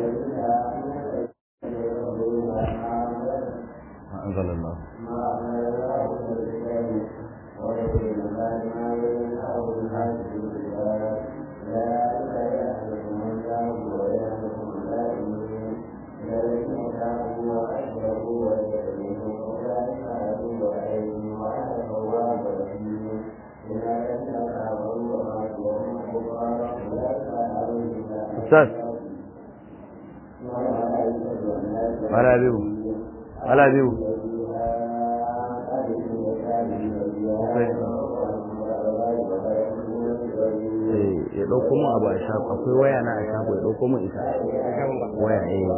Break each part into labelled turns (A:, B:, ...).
A: أنزل الله أستاذ ولا بيو ولا بيو ya ɗauko mu abu a shago akwai waya na a shago ya ɗauko mu ita waya eh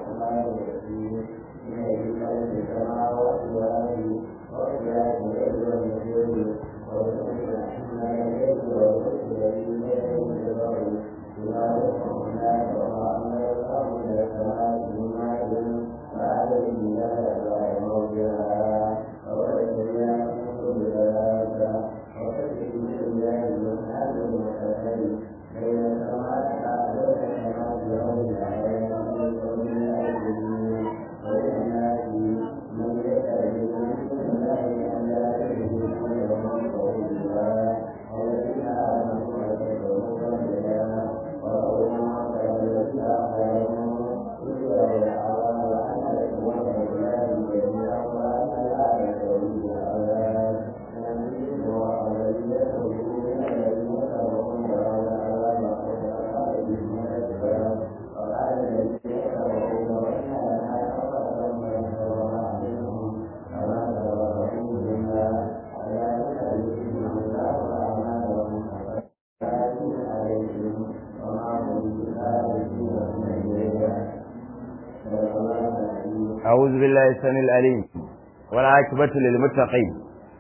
A: أعوذ بالله السميع العليم والعاقبة للمتقين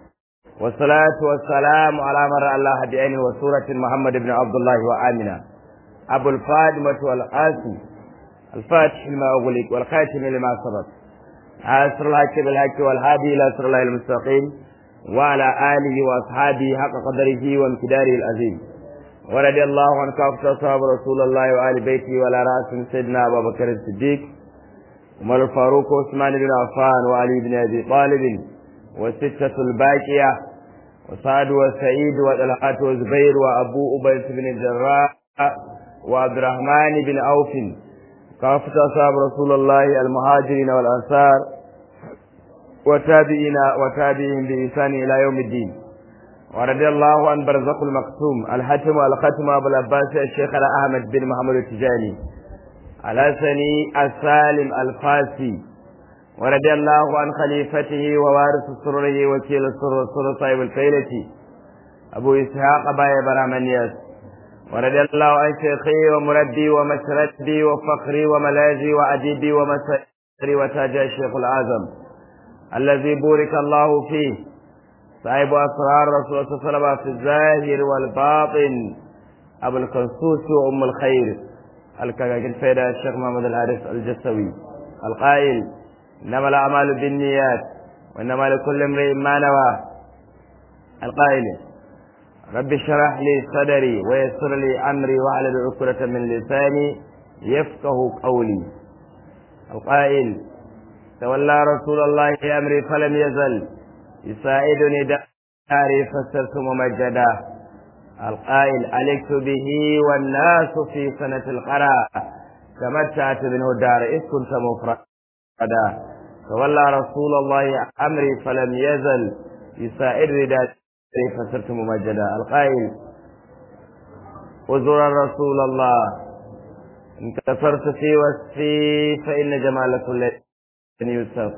A: والصلاة والسلام على من رأى الله بعينه وسورة محمد بن عبد الله وآمنة أبو الفاطمة والقاسم الفاتح لما أغلق والخاتم لما سبق عاصر الحق بالحق والهادي إلى صراط الله المستقيم وعلى آله وأصحابه حق قدره وامتداره العظيم ورضي الله عن كافة أصحاب رسول الله وآل بيته وعلى رأس سيدنا أبا بكر الصديق عمر الفاروق وعثمان بن عفان وعلي بن ابي طالب والستة الباقية وسعد وسعيد وطلحة وزبير وابو أبي بن الجراح وعبد الرحمن بن عوف كافة أصحاب رسول الله المهاجرين والأنصار وتابعين وتابعين بإحسان إلى يوم الدين ورضي الله عن برزق المقسوم الحتم والختم أبو العباس الشيخ أحمد بن محمد التجاني الحسني السالم الفاسي ورضي الله عن خليفته ووارث سره وكيل السر سر صاحب الفيلة أبو إسحاق باي برامنياس ورضي الله عن شيخي ومربي ومشربي وفخري وملاذي وأديبي ومسري وتاج الشيخ الأعظم الذي بورك الله فيه صاحب أسرار رسول الله صلى الله عليه وسلم في الظاهر والباطن أبو القنصوص وأم الخير الكاكاكين فيدا الشيخ محمد الحارث الجسوي القائل إنما الأعمال بالنيات وإنما لكل امرئ ما نوى القائل رب اشرح لي صدري ويسر لي أمري واحلل عقدة من لساني يفقه قولي القائل تولى رسول الله أمري فلم يزل يساعدني داري فسرت ممجدا القائل عليك به والناس في سنة القراء تمتعت منه الدار إذ كنت مفردا تولى رسول الله أمري فلم يزل يسائر رداتي فسرت ممجدا القائل وزر رسول الله إن كثرت في وصفي فإن جمال كل يوسف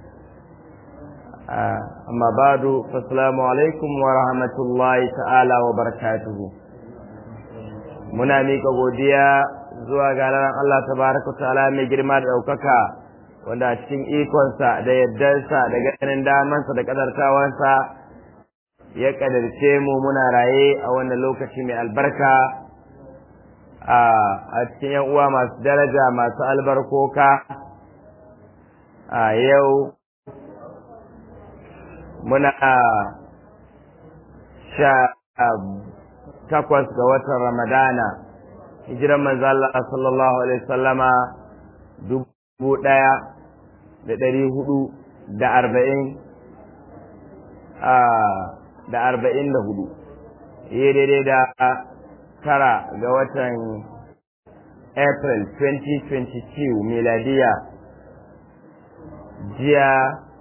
A: amma badu fasalamu alaikum wa rahmatullahi ta'ala wa barakatuhu muna mika godiya zuwa ga ranar Allah tabaraka ta'ala mai girma da ɗaukaka wanda a cikin ikonsa da yardarsa da ganin damansa da kadartawansa ya kadarce mu muna raye a wannan lokaci mai albarka a cikin yan uwa masu daraja masu albarkoka a yau muna sha takwas ga watan ramadana hijiran manzo Allah sallallahu alaihi wasallama dubu ɗaya da ɗari hudu da arba'in da arba'in da hudu iya daidai da tara ga watan april 2022 miladiya jiya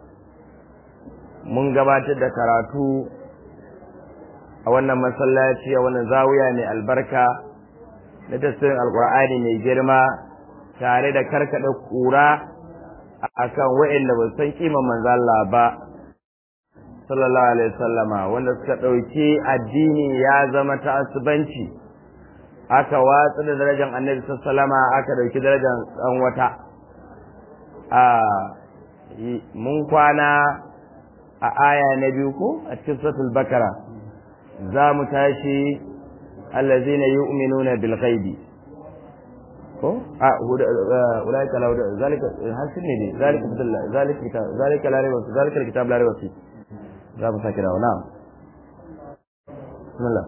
A: mun gabatar da karatu a wannan masallaci a wannan zawiya mai albarka na tasirin alkur'ani mai girma tare da karkada kura akan wa'anda ba san kiman manzo Allah ba sallallahu alaihi wasallama wanda suka dauki addini ya zama ta'assubanci aka watsa da darajar annabi sallama aka dauki darajar dan wata a mun kwana a aya na biyu ko a cikin suratul bakara za mu tashi allazina yu'minuna bil ghaibi ko a ulaika la zalika hasin ne zalika bidallah zalika kitab zalika la rayba zalika kitab la rayba fi za mu sake dawo na'am bismillah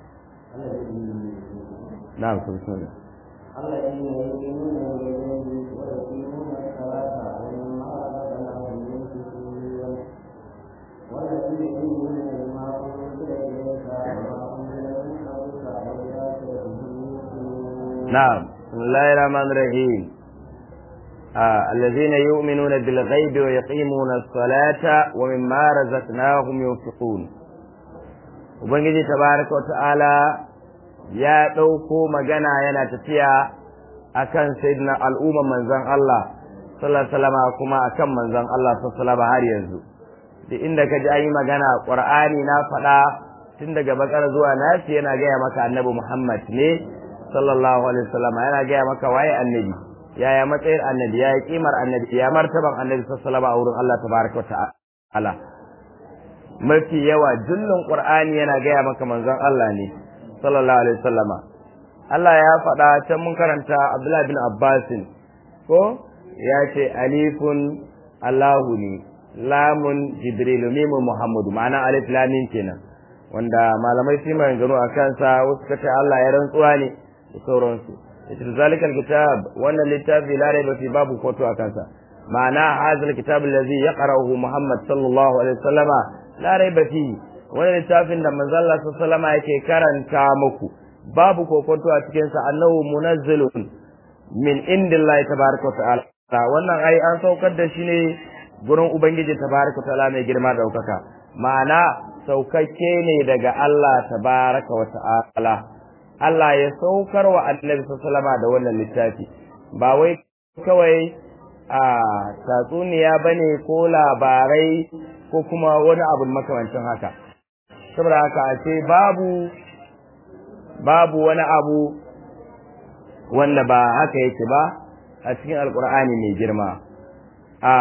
A: na'am bismillah
B: الذين يؤمنون بالغيب ويقيمون الصلاة ومما رزقناهم ينفقون والذين يؤمنون بما أنزل إليك وما أنزل من قبلك وبالآخرة هم يوقنون
A: نعم بسم الله الرحمن الرحيم آه. الذين يؤمنون بالغيب ويقيمون الصلاة ومما رزقناهم ينفقون Ubangiji tabaraka wa ta'ala ya ɗauko magana yana tafiya akan sayyidina al'umma manzon Allah sallallahu alaihi kuma akan manzon Allah sallallahu har yanzu duk inda ka ji an yi magana Qur'ani na faɗa tun daga bakar zuwa nasi yana gaya maka annabi Muhammad ne sallallahu alaihi wasallam yana gaya maka waye annabi yaya matsayin annabi yaya kimar annabi ya martaban annabi sallallahu alaihi wasallam a wurin Allah tabaraka wa ta'ala mafi yawa jullun qur'ani yana gaya maka manzon Allah ne sallallahu alaihi wasallama Allah ya faɗa can mun karanta Abdullah bin Abbas ko ya ce alifun Allahu ne lamun Jibril mimun Muhammadu ma'ana alif lamin kenan wanda malamai su mai gano a kansa wasu kace Allah ya rantsuwa ne da sauransu yace zalikal kitab wannan littafi la raiba fi babu foto a kansa ma'ana hazal kitab allazi yaqra'uhu Muhammad sallallahu alaihi wasallama la raiba fi wannan littafin da manzo Allah sallallahu alaihi wasallama yake karanta muku babu kokonto a cikin sa annahu munazzilun min indillahi tabaaraka wa ta'ala wannan ai an saukar da shi ne gurin ubangiji tabaaraka wa ta'ala mai girma daukaka ma'ana saukakke ne daga Allah tabaraka wa ta'ala Allah ya saukar wa annabi sallama da wannan littafi ba wai kawai a tatsuniya bane ko labarai ko kuma wani abu makamancin haka saboda haka a ce babu babu wani abu wanda ba haka yake ba a cikin alkur'ani mai girma a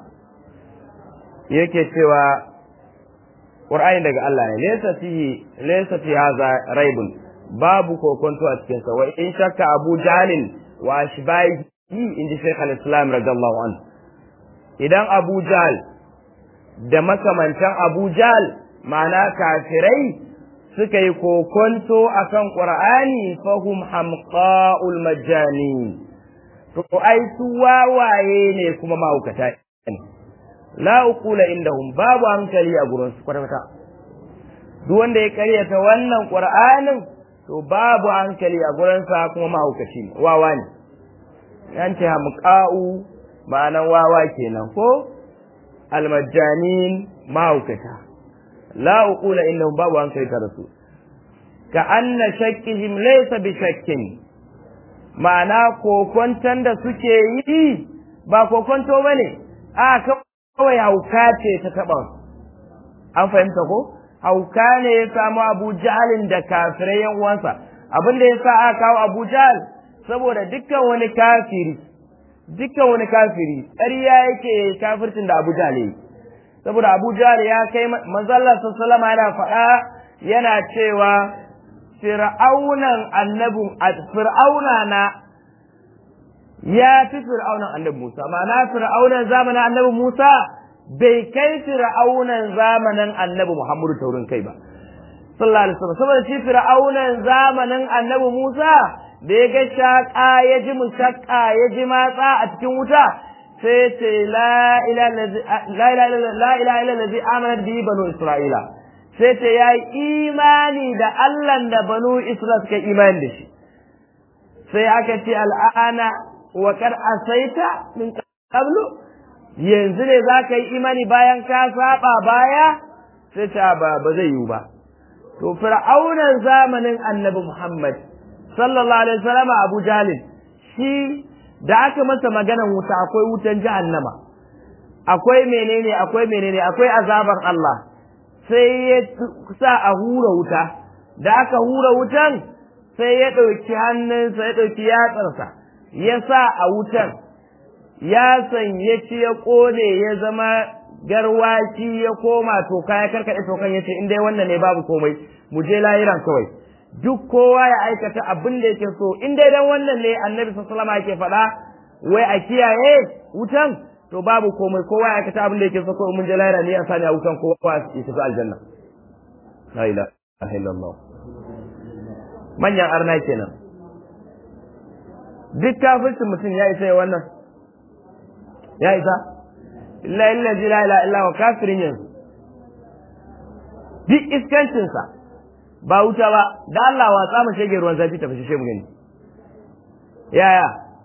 A: yake cewa Qur'ani daga Allah ne laysa fihi laysa fi hadha raibun babu kokonto a cikin sa wa in shakka Abu Jahl wa ashbahi inji Sheikh al-Islam radiyallahu anhu idan Abu Jahl da makamantan Abu Jahl ma'ana kafirai suka yi kokonto akan Qur'ani fahum hamqa'ul majani to ai su wawaye ne kuma mahaukata ne la uqula indahum babu hankali a gurin su kwata duk wanda ya karyata wannan qur'anin to babu hankali a gurin sa kuma mahaukaci ne wawa ne yan ce hamqa'u ma'anan wawa kenan ko almajanin mahaukata la uqula indahum babu hankali tare su ka anna shakkihim laysa bi shakkin ma'ana kokonton da suke yi ba kokonto bane a kawai hauka ce ta taɓa an fahimta ko hauka ne ya samu abu jahalin da kafirai yan uwansa abin da ya sa aka kawo abu jahal saboda dukkan wani kafiri dukkan wani kafiri ƙarya yake kafircin da abu jahal yi saboda abu jahal ya kai manzallar sallama yana faɗa yana cewa fir'aunan annabin fir'auna na ya fi fir'aunan annabi Musa ma'ana fir'aunan zamanin annabi Musa bai kai fir'aunan zamanin annabi Muhammadu taurin kai ba sallallahu alaihi wasallam saboda shi fir'aunan zamanin annabi Musa da ya ga shaƙa ya ji mushakka ya ji matsa a cikin wuta sai ce la ilaha illallazi amanat bihi banu isra'ila sai ce ya yi imani da Allah da banu isra'ila suka imani da shi sai aka ce al'ana wa kar asaita min qablu yanzu ne za ka yi imani bayan ka saba baya sai ta ba ba zai yiwu ba to fir'aunan zamanin annabi Muhammad sallallahu alaihi wasallam Abu Jalil shi da aka masa maganan wuta akwai wutan jahannama akwai menene akwai menene akwai azabar Allah sai ya sa a hura wuta da aka hura wutan sai ya ɗauki hannunsa ya ɗauki yatsarsa ya sa a wutan ya sanye ci ya ƙone ya zama garwaci ya koma toka ya karkaɗe tokan ya ce in dai wannan ne babu komai mu je lahiran kawai duk kowa ya aikata abin da yake so in dai dan wannan ne annabi sallallahu alaihi yake faɗa wai a kiyaye wutan to babu komai kowa ya aikata abin da yake so ko mun je lahira ne a sani a wutan kowa ya tafi aljanna la ilaha illallah manyan arna kenan duk kafircin mutum ya isa ya wannan ya isa illa illa la ilaha illa wa kafirin yanzu duk iskancinsa ba wuta ba da Allah watsa mu shege ruwan zafi tafi shi mu gani yaya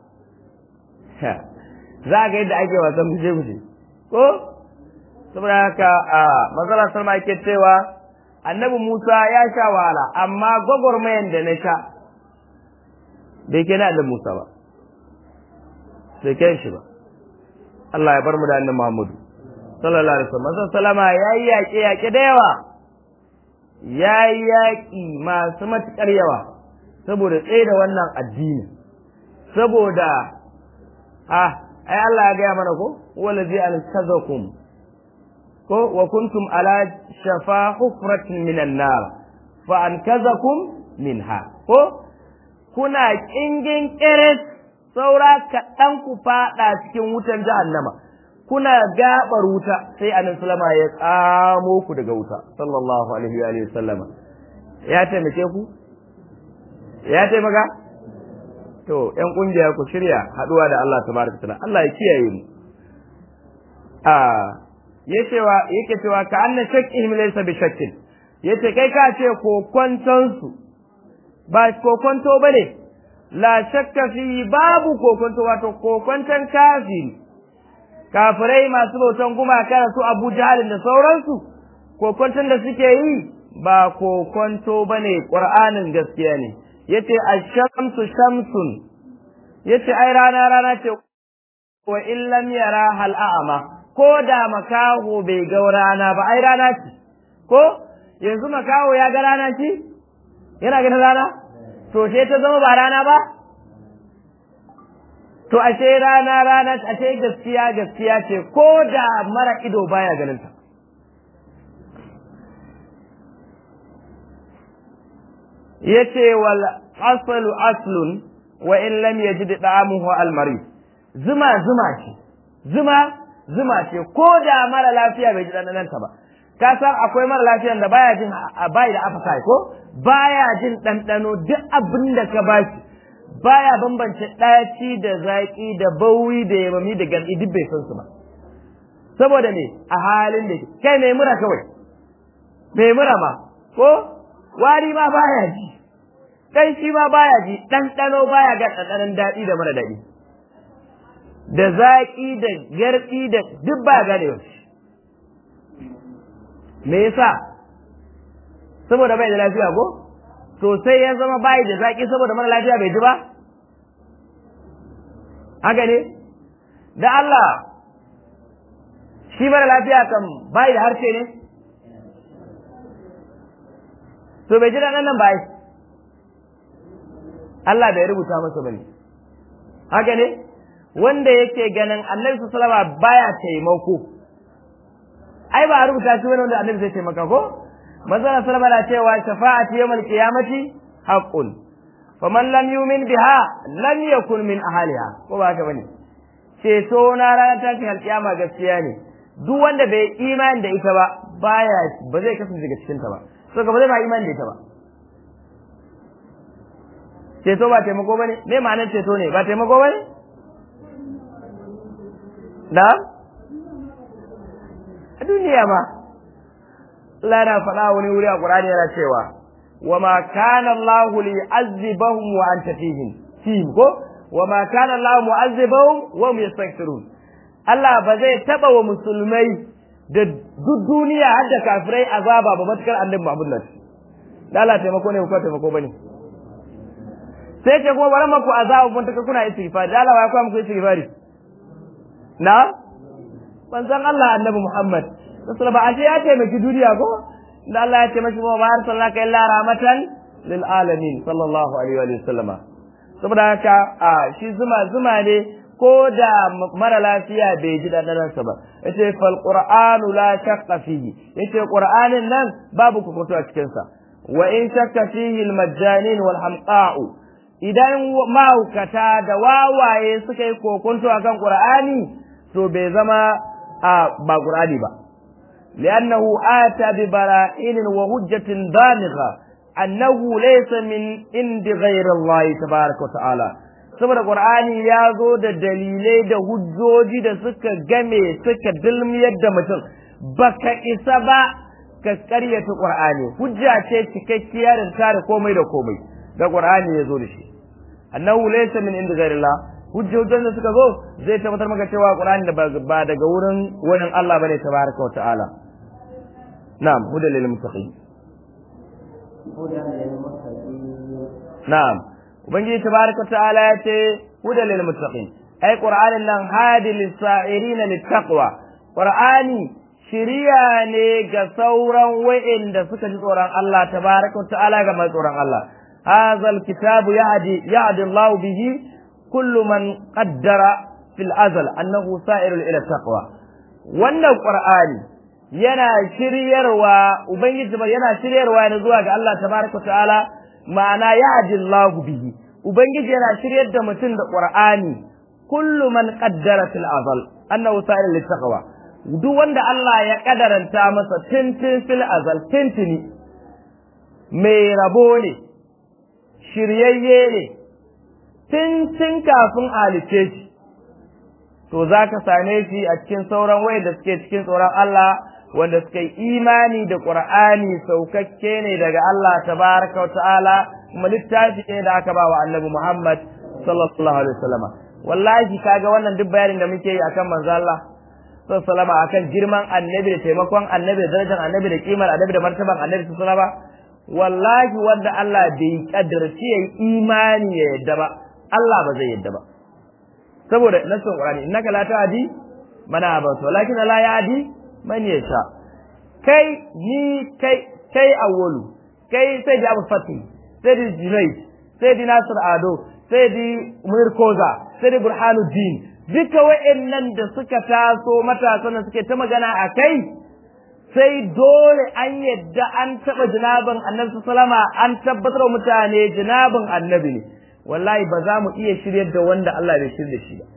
A: za ga yadda ake wasan bushe bushe ko saboda haka a mazala salma yake cewa annabi Musa ya sha wahala amma gwagwarmayan da na sha bai ke na da Musa ba sai kai shi ba Allah ya bar mu da annabi Muhammadu sallallahu alaihi wasallam sallama yayi yaƙe yaƙe da yawa yayi yaƙi masu matuƙar yawa saboda tsaye da wannan addini saboda ah ai Allah ya gaya mana ko wallazi ankazakum ko wa kuntum ala shafa hufratin minan nar fa ankazakum minha ko kuna kingin kiris saura kaɗan ku faɗa cikin wutan jahannama kuna gabar wuta sai annabi sallama ya tsamo ku daga wuta sallallahu alaihi wa sallama ya taimake ku ya taimaka to ƴan kungiya ku shirya haɗuwa da Allah tabaraka taala Allah ya kiyaye mu a yacewa yake cewa ka anna shakkihim laysa bi shakkin yace kai ka ce kokonton su ba kokonto bane la shakka fi babu kokonto wato kokonton kafiri kafirai masu bautan gumaka su Abu Jahal da sauransu kokonton da suke yi ba kokonto bane Qur'anin gaskiya ne yace ash-shamsu shamsun yace ai rana rana ce wa illam yara hal a'ma ko da makaho bai ga rana ba ai rana ce ko yanzu makaho ya ga rana ce yana ganin rana to sai ta zama ba rana ba to ashe rana rana ashe gaskiya gaskiya ce ko da mara ido baya ganin ta yace wal aslu aslun wa in lam yajid da'amuhu al marid zuma zuma ce zuma zuma ce ko da mara lafiya bai ji ɗanɗanon ta ba ka san akwai mara lafiyan da baya jin bai da appetite ko baya jin ɗanɗano duk abin da ka bashi baya bambance ɗaci da zaƙi da bauri da yamami da garɗi duk bai san su ba saboda me a halin da kai mai mura kawai mai mura ma ko wari ma baya ji kai shi ma baya ji ɗanɗano baya ga ɗanɗanon daɗi da mara daɗi da zaƙi da garɗi da duk ba gane ba me yasa saboda bai da lafiya ko to sai ya zama bai da zaƙi saboda mara lafiya bai ji ba haka ne da Allah shi mara lafiya kan bai da harshe ne to bai ji da nan bai Allah bai rubuta masa bane haka ne wanda yake ganin annabi sallama baya taimako ai ba a rubuta shi wani wanda annabi zai taimaka ko manzon sallama na cewa shafa'ati yawmal qiyamati haqqun faman lam yu'min biha lam yakun min ahliha ko ba haka bane ceto na ranar tashin alkiyama gaskiya ne duk wanda bai imani da ita ba baya ba zai kasance daga cikin ta ba so ba zai ba imani da ita ba ceto ba taimako bane me ma'anar ceto ne ba taimako bane da a duniya ma Allah yana faɗa wani wuri a Qur'ani yana cewa wa ma kana Allah li azibahum wa anta fihim fihim ko wa ma kana Allah mu'azzibahum wa hum yastaghfirun Allah ba zai taba wa musulmai da duk duniya har da kafirai azaba ba matukar annabi Muhammad nan da Allah taimako ne ko taimako bane sai ce kuma bari maku azaba mun taka kuna istighfar da Allah ya kuma muku istighfari na manzon Allah annabi Muhammad sallallahu alaihi ya taimaki duniya ko da Allah ya taimaki mu ba arsalnaka illa rahmatan lil alamin sallallahu alaihi wa sallama saboda haka a shi zuma zuma ne ko da mara lafiya bai ji dandanansa ba yace fal qur'anu la shaqqa fihi yace qur'anin nan babu kokoto a cikin sa wa in shakka fihi al majjanin wal hamqa'u idan mahaukata da wawaye suka yi kokonto akan qur'ani to bai zama a ba qur'ani ba li'annahu ata bi bara'in wa hujjatin baligha annahu laysa min indi ghayri Allah tabaaraka wa ta'ala saboda qur'ani ya zo da dalilai da hujjoji da suka game suka dilmiyar da mutum baka isa ba ka karyata qur'ani hujja ce cikakkiya da tare komai da komai da qur'ani ya zo da shi annahu laysa min indi ghayrillah hujjojin da suka zo zai tabbatar maka cewa qur'ani da ba daga wurin wurin Allah bane tabaraka wa ta'ala na'am hudal lil muttaqin na'am ubangiji tabaraka wa ta'ala ya ce hudal lil muttaqin ai qur'anin nan hadi lis sa'irin lit taqwa qur'ani shiriya ne ga sauran wa'inda suka ji tsoron Allah tabaraka wa ta'ala ga mai tsoron Allah هذا الكتاب يهدي يهدي الله به كل من قدر في الأزل أنه سائر إلى التقوى wannan Qur'ani yana shiryarwa ubangiji yana shiryarwa ne zuwa ga Allah tabaraka ta'ala ma'ana yahdi Allah bihi ubangiji yana shiryar da mutum da Qur'ani kullu man qaddara fil azal annahu sa'ir lit taqwa duk wanda Allah ya kadaranta masa tintin fil azal tintini mai rabo ne shiryayye ne tun tun kafin halice shi to za ka same shi a cikin sauran wai da suke cikin tsoron Allah wanda suka yi imani da Qur'ani saukakke ne daga Allah tabaraka wa ta'ala kuma littafi ne da aka ba wa Annabi Muhammad sallallahu alaihi wasallam wallahi kaga wannan duk bayanin da muke yi akan manzo Allah sallallahu alaihi akan girman Annabi da taimakon Annabi da darajar Annabi da kimar Annabi da martaban Annabi sallallahu alaihi wallahi wanda Allah bai kaddarci yayi imani ya yadda ba Allah ba zai yadda ba saboda nasin Qur'ani innaka la ta'di mana ba to lakin la ya'di man yasha kai ni kai kai awwalu kai sai da Abu Fatih sai da Junayd sai da Nasir Ado sai da Munir Koza sai da Burhanuddin duka wa'annan da suka taso matasan da suke ta magana a kai sai dole an yadda an taɓa jinabin annabi sallama an tabbatar wa mutane jinabin annabi ne wallahi ba za mu iya shiryar da wanda Allah bai shirya da shi ba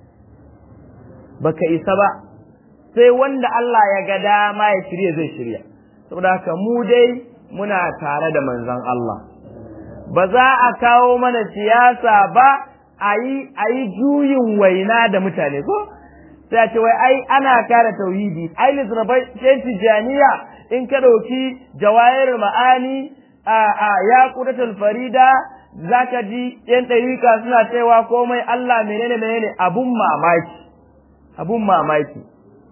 A: baka isa ba sai wanda Allah ya ga dama ya shirya zai shirya saboda haka mu dai muna tare da manzon Allah ba za a kawo mana siyasa ba a yi juyin waina da mutane ko sai a ce wai ai ana kare tauhidi ai littafai tijaniya in ka ɗauki jawahir ma'ani a a ya kudatul farida zaka ji yan ɗarika suna cewa komai Allah menene menene abun mamaki abun mamaki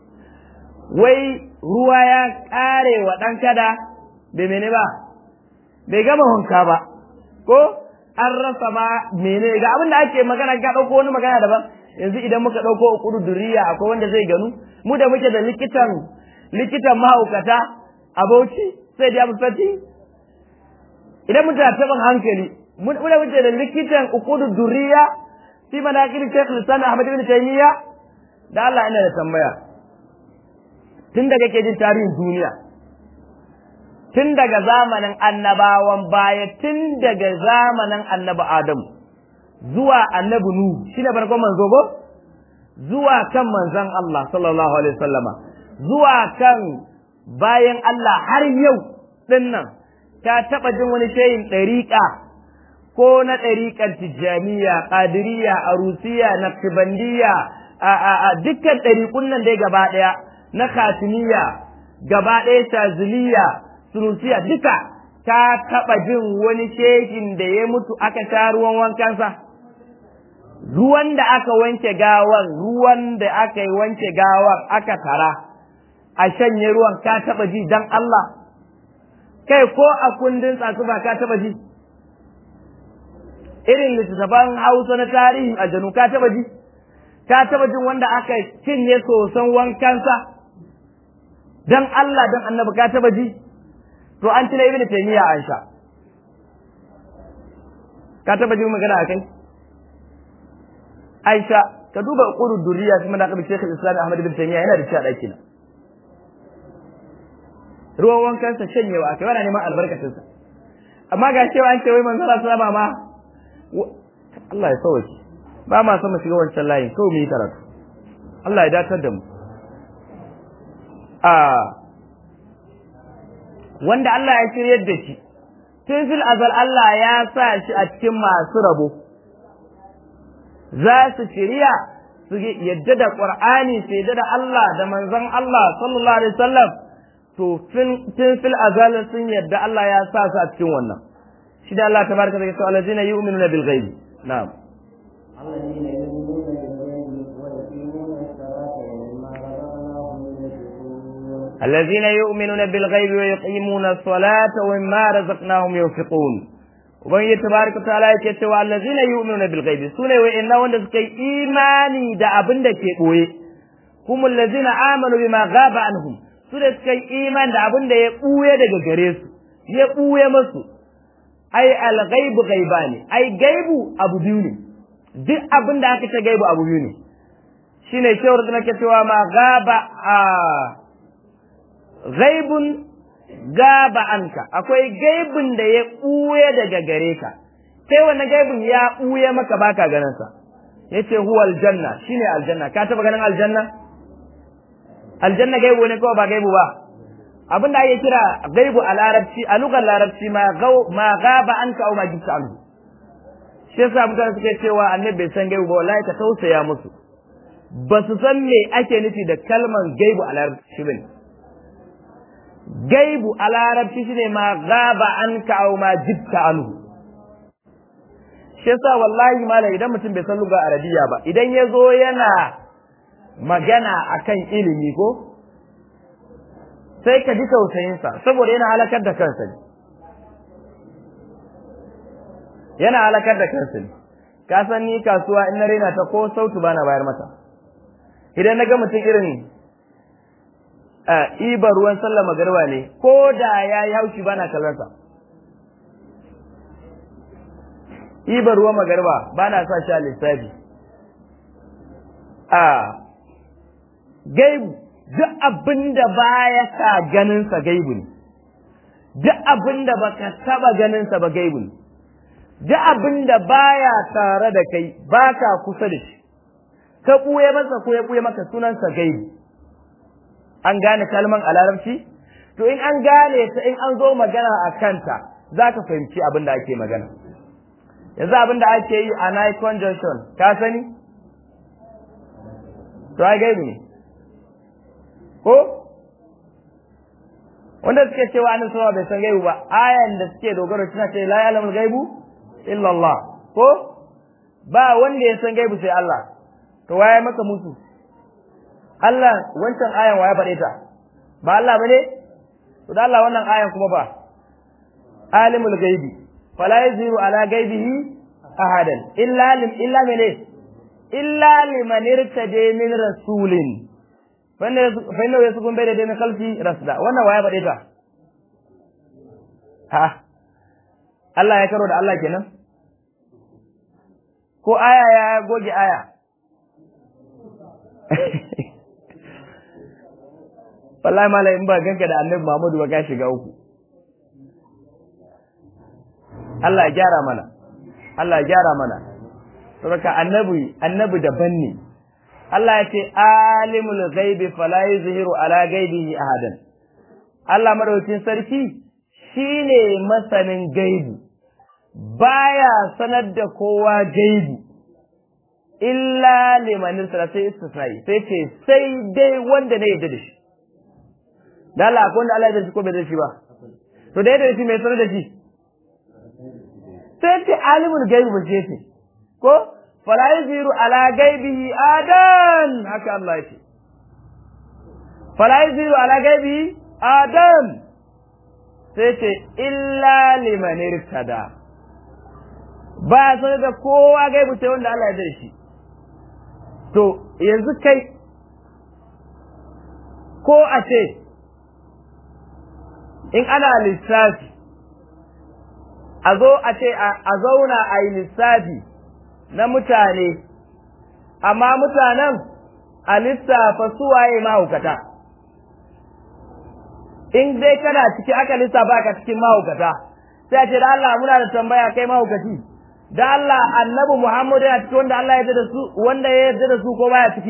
A: wai ruwa ya ƙare wa ɗan kada bai mene ba bai gama wanka ba ko an rasa ma mene ga abin da ake magana ka ɗauko wani magana daban yanzu idan muka ɗauko ukudu duriya akwai wanda zai ganu mu da muke da likitan likitan mahaukata a bauchi sai da fati idan muke da taɓin hankali mu da muke da likitan ukudu duriya fi manaqib Sheikh Lisan Ahmad ibn Taymiyyah da Allah ina da tambaya tun daga ke jin tarihin duniya tun daga zamanin annabawan baya tun daga zamanin annabi Adamu zuwa annabi Nuhu shi ne farkon manzo ko zuwa kan manzon Allah sallallahu alaihi wasallama zuwa kan bayan Allah har yau din nan ka taba jin wani shayin ɗariƙa ko na ɗariƙar tijjaniya ƙadiriya arusiya naqshbandiyya a a a dukkan ɗariƙun nan dai gaba ɗaya na khatimiya gaba ɗaya shaziliya sunusiya duka ka taɓa jin wani shehin da ya mutu aka sha ruwan wankansa ruwan da aka wanke gawan ruwan da aka yi wanke gawan aka tara a shanye ruwan ka taɓa ji dan Allah kai ko a kundin tsatsuba ka taɓa ji irin littattafan hausa na tarihin aljanu ka taɓa ji ka taɓa jin wanda aka cinye soson wankansa dan Allah dan annabi ka taɓa ji to an tuna ibnu taymiya an sha ka taɓa ji magana akai Aisha ka duba qurud durriya kuma da kabi Sheikh Islam Ahmad bin Taymiyyah yana da shi a daki na ruwan wankan sa shanyewa kai wani neman albarkacin sa amma ga cewa an ce wai manzo Allah sallama ma Allah ya sauke ba ma son mu shiga wancan layin kawai mu yi karatu Allah ya datar da mu a wanda Allah ya shiryar da shi tun fil azal Allah ya sa shi a cikin masu rabo za su shirya su yadda da Qur'ani su yadda da Allah da manzon Allah sallallahu alaihi wasallam to tun fil azal sun yadda Allah ya sa su a cikin wannan shi da Allah tabaraka wa ta'ala allazina yu'minuna bil ghaibi na'am
B: الذين يؤمنون بالغيب ويقيمون الصلاة ومما رزقناهم ينفقون
A: الذين يؤمنون بالغيب ويقيمون الصلاة ومما رزقناهم ينفقون ubangiji tabaraka ta'ala yake cewa allazina yu'minuna bil ghaibi sune wa'inna wanda suka yi imani da abin da ke boye humul ladzina amanu bima ghaba anhum su da suka yi imani da abin da ya buye daga gare su ya buye musu ai al ghaibu ghaibani ai gaibu abu biyu ne duk abin da aka ce gaibu abu biyu ne shine shawar da nake cewa ma ghaba a ghaibun gaba anka akwai gaibin da ya ɓuye daga gare ka sai wannan gaibin ya ɓuye maka baka ganin sa yace huwa aljanna shine aljanna ka taba ganin aljanna aljanna gaibu ne ko ba gaibu ba abin da ake kira gaibu a larabci a lugar larabci ma ma gaba anka au ma gibta anhu shi yasa mutane suke cewa annabi bai san gaibu ba wallahi ka tausaya musu ba su san me ake nufi da kalman gaibu a larabci bane gaibu a larabci shine ma gaba an ka au ma jibta anhu shi yasa wallahi malam idan mutum bai san lugar arabiya ba idan ya zo yana magana akan ilimi ko sai ka ji tausayinsa saboda yana halakar da kansa ne yana halakar da kansa ne ka san ni kasuwa in na raina ta ko sautu bana bayar mata idan na ga mutum irin ibar ruwan sallah magarba ne ko da ya yi haushi bana kallonsa ibar ruwan magarba bana sa shi a lissafi a gaibu duk abin da baya sa ganinsa gaibu ne duk abin da baka taba ganinsa ba gaibu ne duk abin da baya tare da kai baka kusa da shi ka ɓuye masa ko ya ɓuye maka sunansa gaibu an gane kalman a larabci to in an gane ta in an zo magana a kanta za ka fahimci abin da ake magana yanzu abin da ake yi a night conjunction ka sani to ai gaibu ne ko wanda suke cewa annabi sama bai san gaibu ba ayan da suke dogaro suna ce la ya'lamul gaibu illa Allah ko ba wanda ya san gaibu sai Allah to waye maka musu Allah wancan ayan waye faɗe ta ba Allah bane to da Allah wannan ayan kuma ba alimul gaibi fala yaziru ala gaibihi ahadan illa lim illa mene illa liman irtada min rasulin fa inna yasukun bayda dai min khalfi rasda wannan waye faɗe ta ha Allah ya karo da Allah kenan ko aya ya goge aya wallahi malai in ba ganka da annabi Muhammadu ba ka shiga uku Allah ya gyara mana Allah ya gyara mana saboda annabi annabi daban ne Allah ya ce alimul ghaibi fala yuzhiru ala ghaibihi ahadan Allah madaukakin sarki shine masanin gaibi baya sanar da kowa gaibi illa limanin sara sai istisnai sai ce sai dai wanda ne yadda da shi da Allah akwai wanda Allah ya da shi ko bai da shi ba to da yadda da shi mai sanar da shi sai ce alimul gaibi ba ce ko fala yuziru ala gaibihi adan haka Allah ya ce fala yuziru ala gaibihi adan sai ce illa liman irtada ba sanar da kowa gaibu sai wanda Allah ya da shi to yanzu kai ko a ce in ana lissafi a zo a ce a zauna a yi lissafi na mutane amma mutanen a lissafa suwaye mahaukata in dai kana ciki aka lissafa ka cikin mahaukata sai a ce da Allah muna da tambaya kai mahaukaci da Allah annabi Muhammad yana ciki wanda Allah ya yarda da su wanda ya yarda da su ko baya ciki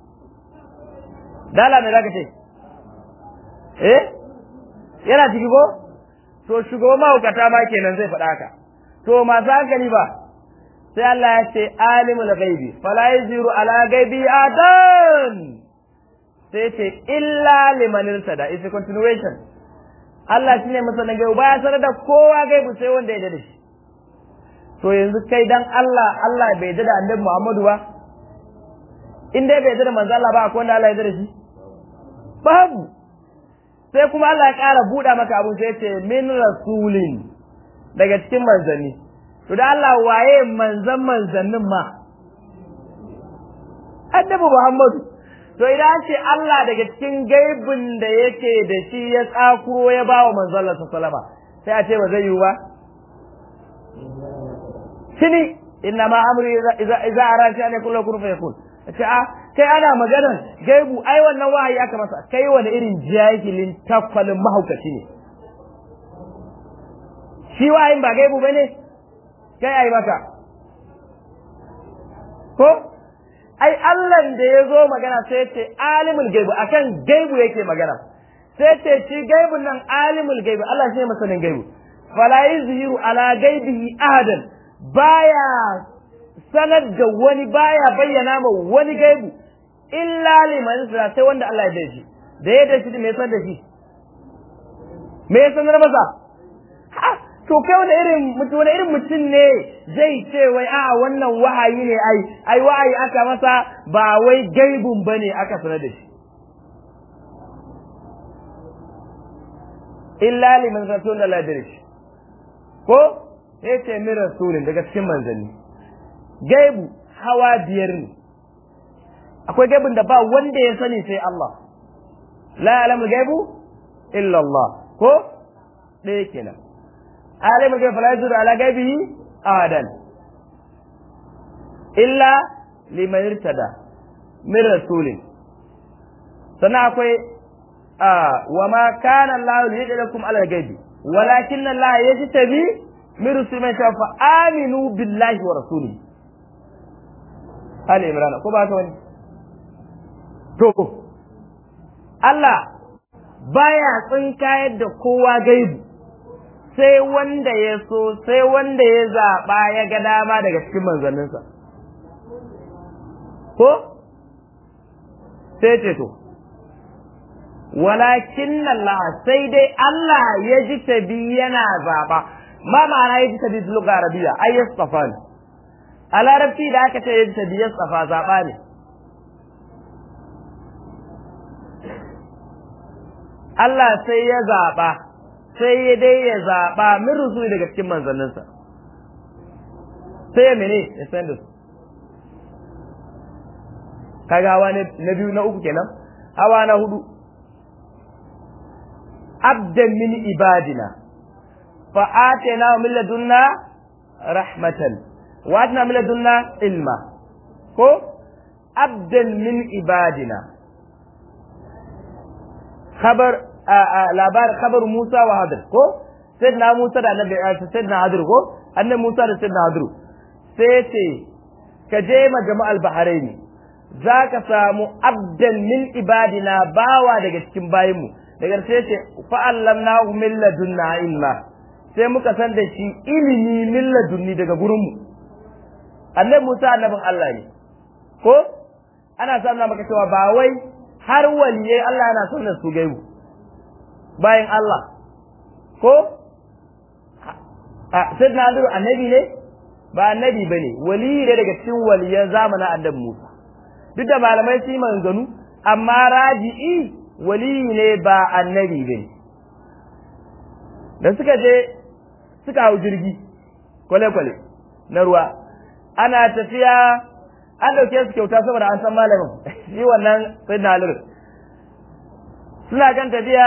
A: da Allah me zaka ce eh yana ciki ko to shugaban mahaukata ma kenan zai faɗa haka to masu hankali ba sai Allah ya ce alimul ghaibi fala yuziru ala ghaibi adan sai ce illa liman irtada is a continuation Allah shine masanin gaibu baya sanar da kowa gaibu sai wanda ya da shi to yanzu kai dan Allah Allah bai da annabi Muhammadu ba in dai bai da manzo Allah ba akwai wanda Allah ya da shi babu sai kuma Allah ya ƙara buɗa maka abu sai ce min rasulin daga cikin manzanni to da Allah waye manzan manzannin ma annabi Muhammadu to idan an ce Allah daga cikin gaibin da yake da shi ya tsakuro ya ba wa manzon Allah sallama sai a ce ba zai yiwu ba shini inna ma amri idza idza arati an yakun lahu fayakun ce a kai ana maganar gaibu ai wannan wahayi aka masa kai wani irin jahilin takwalin mahaukaci ne shi wahayin ba gaibu bane kai ai maka ko ai Allah da ya zo magana sai ce alimul gaibu akan gaibu yake magana sai ce shi gaibun nan alimul gaibu Allah shi ne masanin gaibu fala yuzhiru ala gaibihi ahadan baya sanar da wani baya bayyana ma wani gaibu illa liman zira sai wanda Allah ya dace da ya dace me sanar da shi me ya sanar masa ha to kai wani irin mutum wani irin mutum ne zai ce wai a wannan wahayi ne ai ai wahayi aka masa ba wai gaibun bane aka sanar da shi illa liman zira sai wanda Allah ya dace ko sai ce min rasulin daga cikin manzanni gaibu hawa biyar ne akwai gaibun da ba wanda ya sani sai Allah la ya'lamu gaibu illa Allah ko ɗaya kenan alimu gaibu fala yuzuru ala gaibihi ahadan illa liman irtada min rasulin sannan akwai wa ma kana Allah liyadlakum ala gaibi walakin Allah yajtabi min rusul man shafa aminu billahi wa rasulihi Ali Imran ko ba ta wani to Allah baya tsinkayar da kowa gaibu sai wanda ya so sai wanda ya zaɓa ya ga dama daga cikin manzanninsa ko sai ce to walakin Allah sai dai Allah ya ji tabi yana zaɓa ma ma'ana ya ji tabi lugar arabiya ai yastafa ne a larabci da aka ce ya ji tabi yastafa zaɓa ne Allah sai ya zaɓa sai ya dai ya zaɓa min rusuli daga cikin manzanninsa sai ya mene ya san da su kaga hawa na biyu na uku kenan hawa na hudu abdan min ibadina fa atana min ladunna rahmatan wa atana min ladunna ilma ko abdan min ibadina khabar labar khabar Musa wa Hadir ko sayyidina Musa da annabi sayyidina Hadir ko annabi Musa da sayyidina Hadir sai ce ka je ma jama'al baharaini zaka samu abdan min ibadina bawa daga cikin bayinmu daga sai ce fa'allamnahu min ladunna ilma sai muka san da shi ilimi min ladunni daga gurinmu annabi Musa annabin Allah ne ko ana samun maka cewa ba wai har waliye Allah yana son da su gaibu bayan Allah ko a sai na annabi ne ba annabi bane wali ne daga cikin waliyan zamanin annabi Musa duk da malamai su yi maganganu amma raji'i wali ne ba annabi bane da suka je suka hau jirgi kwale-kwale na ruwa ana tafiya an dauke su kyauta saboda an san malamin shi wannan sai na suna kan tafiya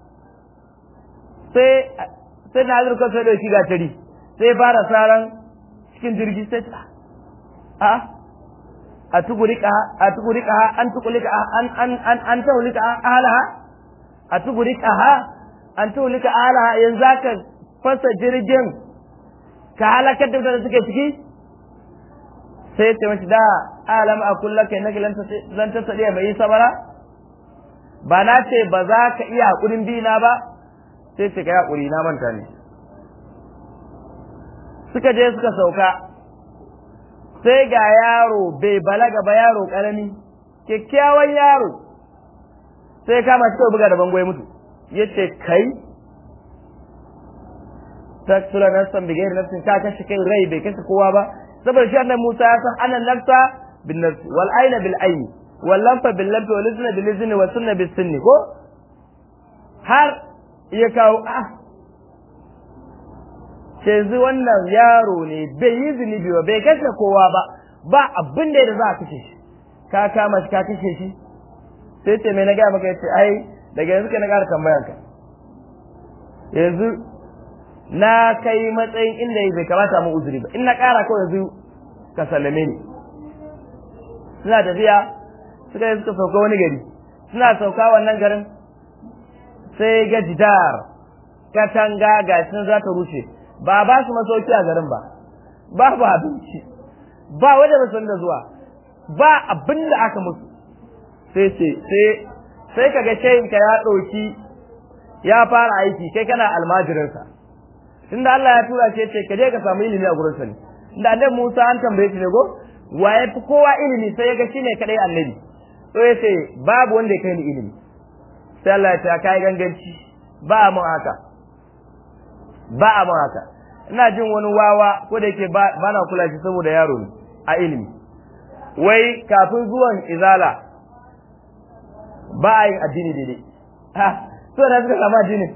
A: sai sai na halir kawai da shiga tari sai fara saran cikin jirgi sai ta a a tugurika a tugurika an tugurika an an an an tugurika alaha a tugurika ha an tugurika alaha yanzu aka fasa jirgin ka halakar da mutane suke ciki sai ce mace da alam a kulla kai nake zan ta sadiya mai sabara ba na ce ba za ka iya hakurin bi na ba sai ce ka hakuri na manta ne suka je suka sauka sai ga yaro bai balaga ba yaro karami kyakkyawan yaro sai kama shi kawai buga da bango ya mutu ya ce kai taksula nafsan bi gairi nafsin ka kashe kai rai bai kashe kowa ba saboda shi annabi Musa ya san anan nafsa bin nafsi wal aina bil aini wal lamfa bil lamfi wal izna bil izni wa sunna bis sunni ko har ya kawo ah yanzu wannan yaro ne bai yi zunubi ba bai kashe kowa ba ba abin da za a kashe shi ka kama shi ka kashe shi sai ce mai na gaya maka yace ai daga yanzu ka na ƙara tambayar ka yanzu na kai matsayin inda bai kamata mu uzuri ba in na ƙara kawai yanzu ka sallame ni suna tafiya suka yi suka sauka wani gari suna sauka wannan garin sai ga jidar katanga ga sun za ta rushe ba ba su masauki a garin ba babu abinci ba wanda ba san da zuwa ba abin da aka musu sai ce sai sai kaga shehin ka ya ɗauki ya fara aiki kai kana almajirinsa tunda Allah ya tura ce ce ka je ka samu ilimi a gurin sa ne inda annabi Musa an tambaye shi ne go waye fi kowa ilimi sai ya ga shine kadai annabi to ya ce babu wanda ya kai ni ilimi sai Allah ya ce kai ganganci ba mun haka ba a mun haka ina jin wani wawa ko da yake ba na kula shi saboda yaro ne a ilimi wai kafin zuwan izala ba a yin addini daidai ha so da suka samu addinin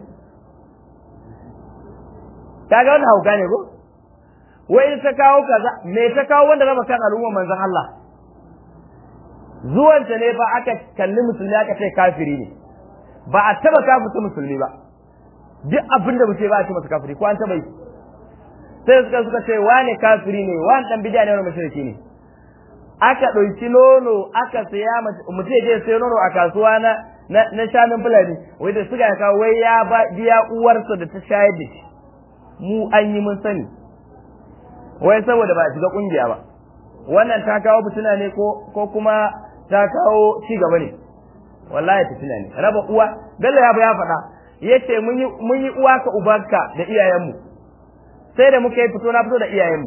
A: kaga wannan hauka ne ko wai ta kawo kaza me ta kawo wanda raba kan al'umma manzon Allah zuwanta ne ba aka kalli musulmi aka ce kafiri ne ba a taba kafirta musulmi ba duk abin da mutum ba a ce masa kafiri ko an taba yi sai suka suka ce wane kafiri ne wani dan bidiya ne wani mushriki ne aka ɗauki nono aka saya mutum je sai nono a kasuwa na na shanun fulani wai da suka kawo wai ya biya uwarsa da ta shayar da shi mu an yi mun sani wai saboda ba a shiga kungiya ba wannan ta kawo fitina ne ko ko kuma ta kawo ci gaba ne wallahi fitina ne raba uwa bello ya ya faɗa yace mun yi mun yi uwa ka ubanka da iyayenmu sai da muka yi fito na fito da iyayenmu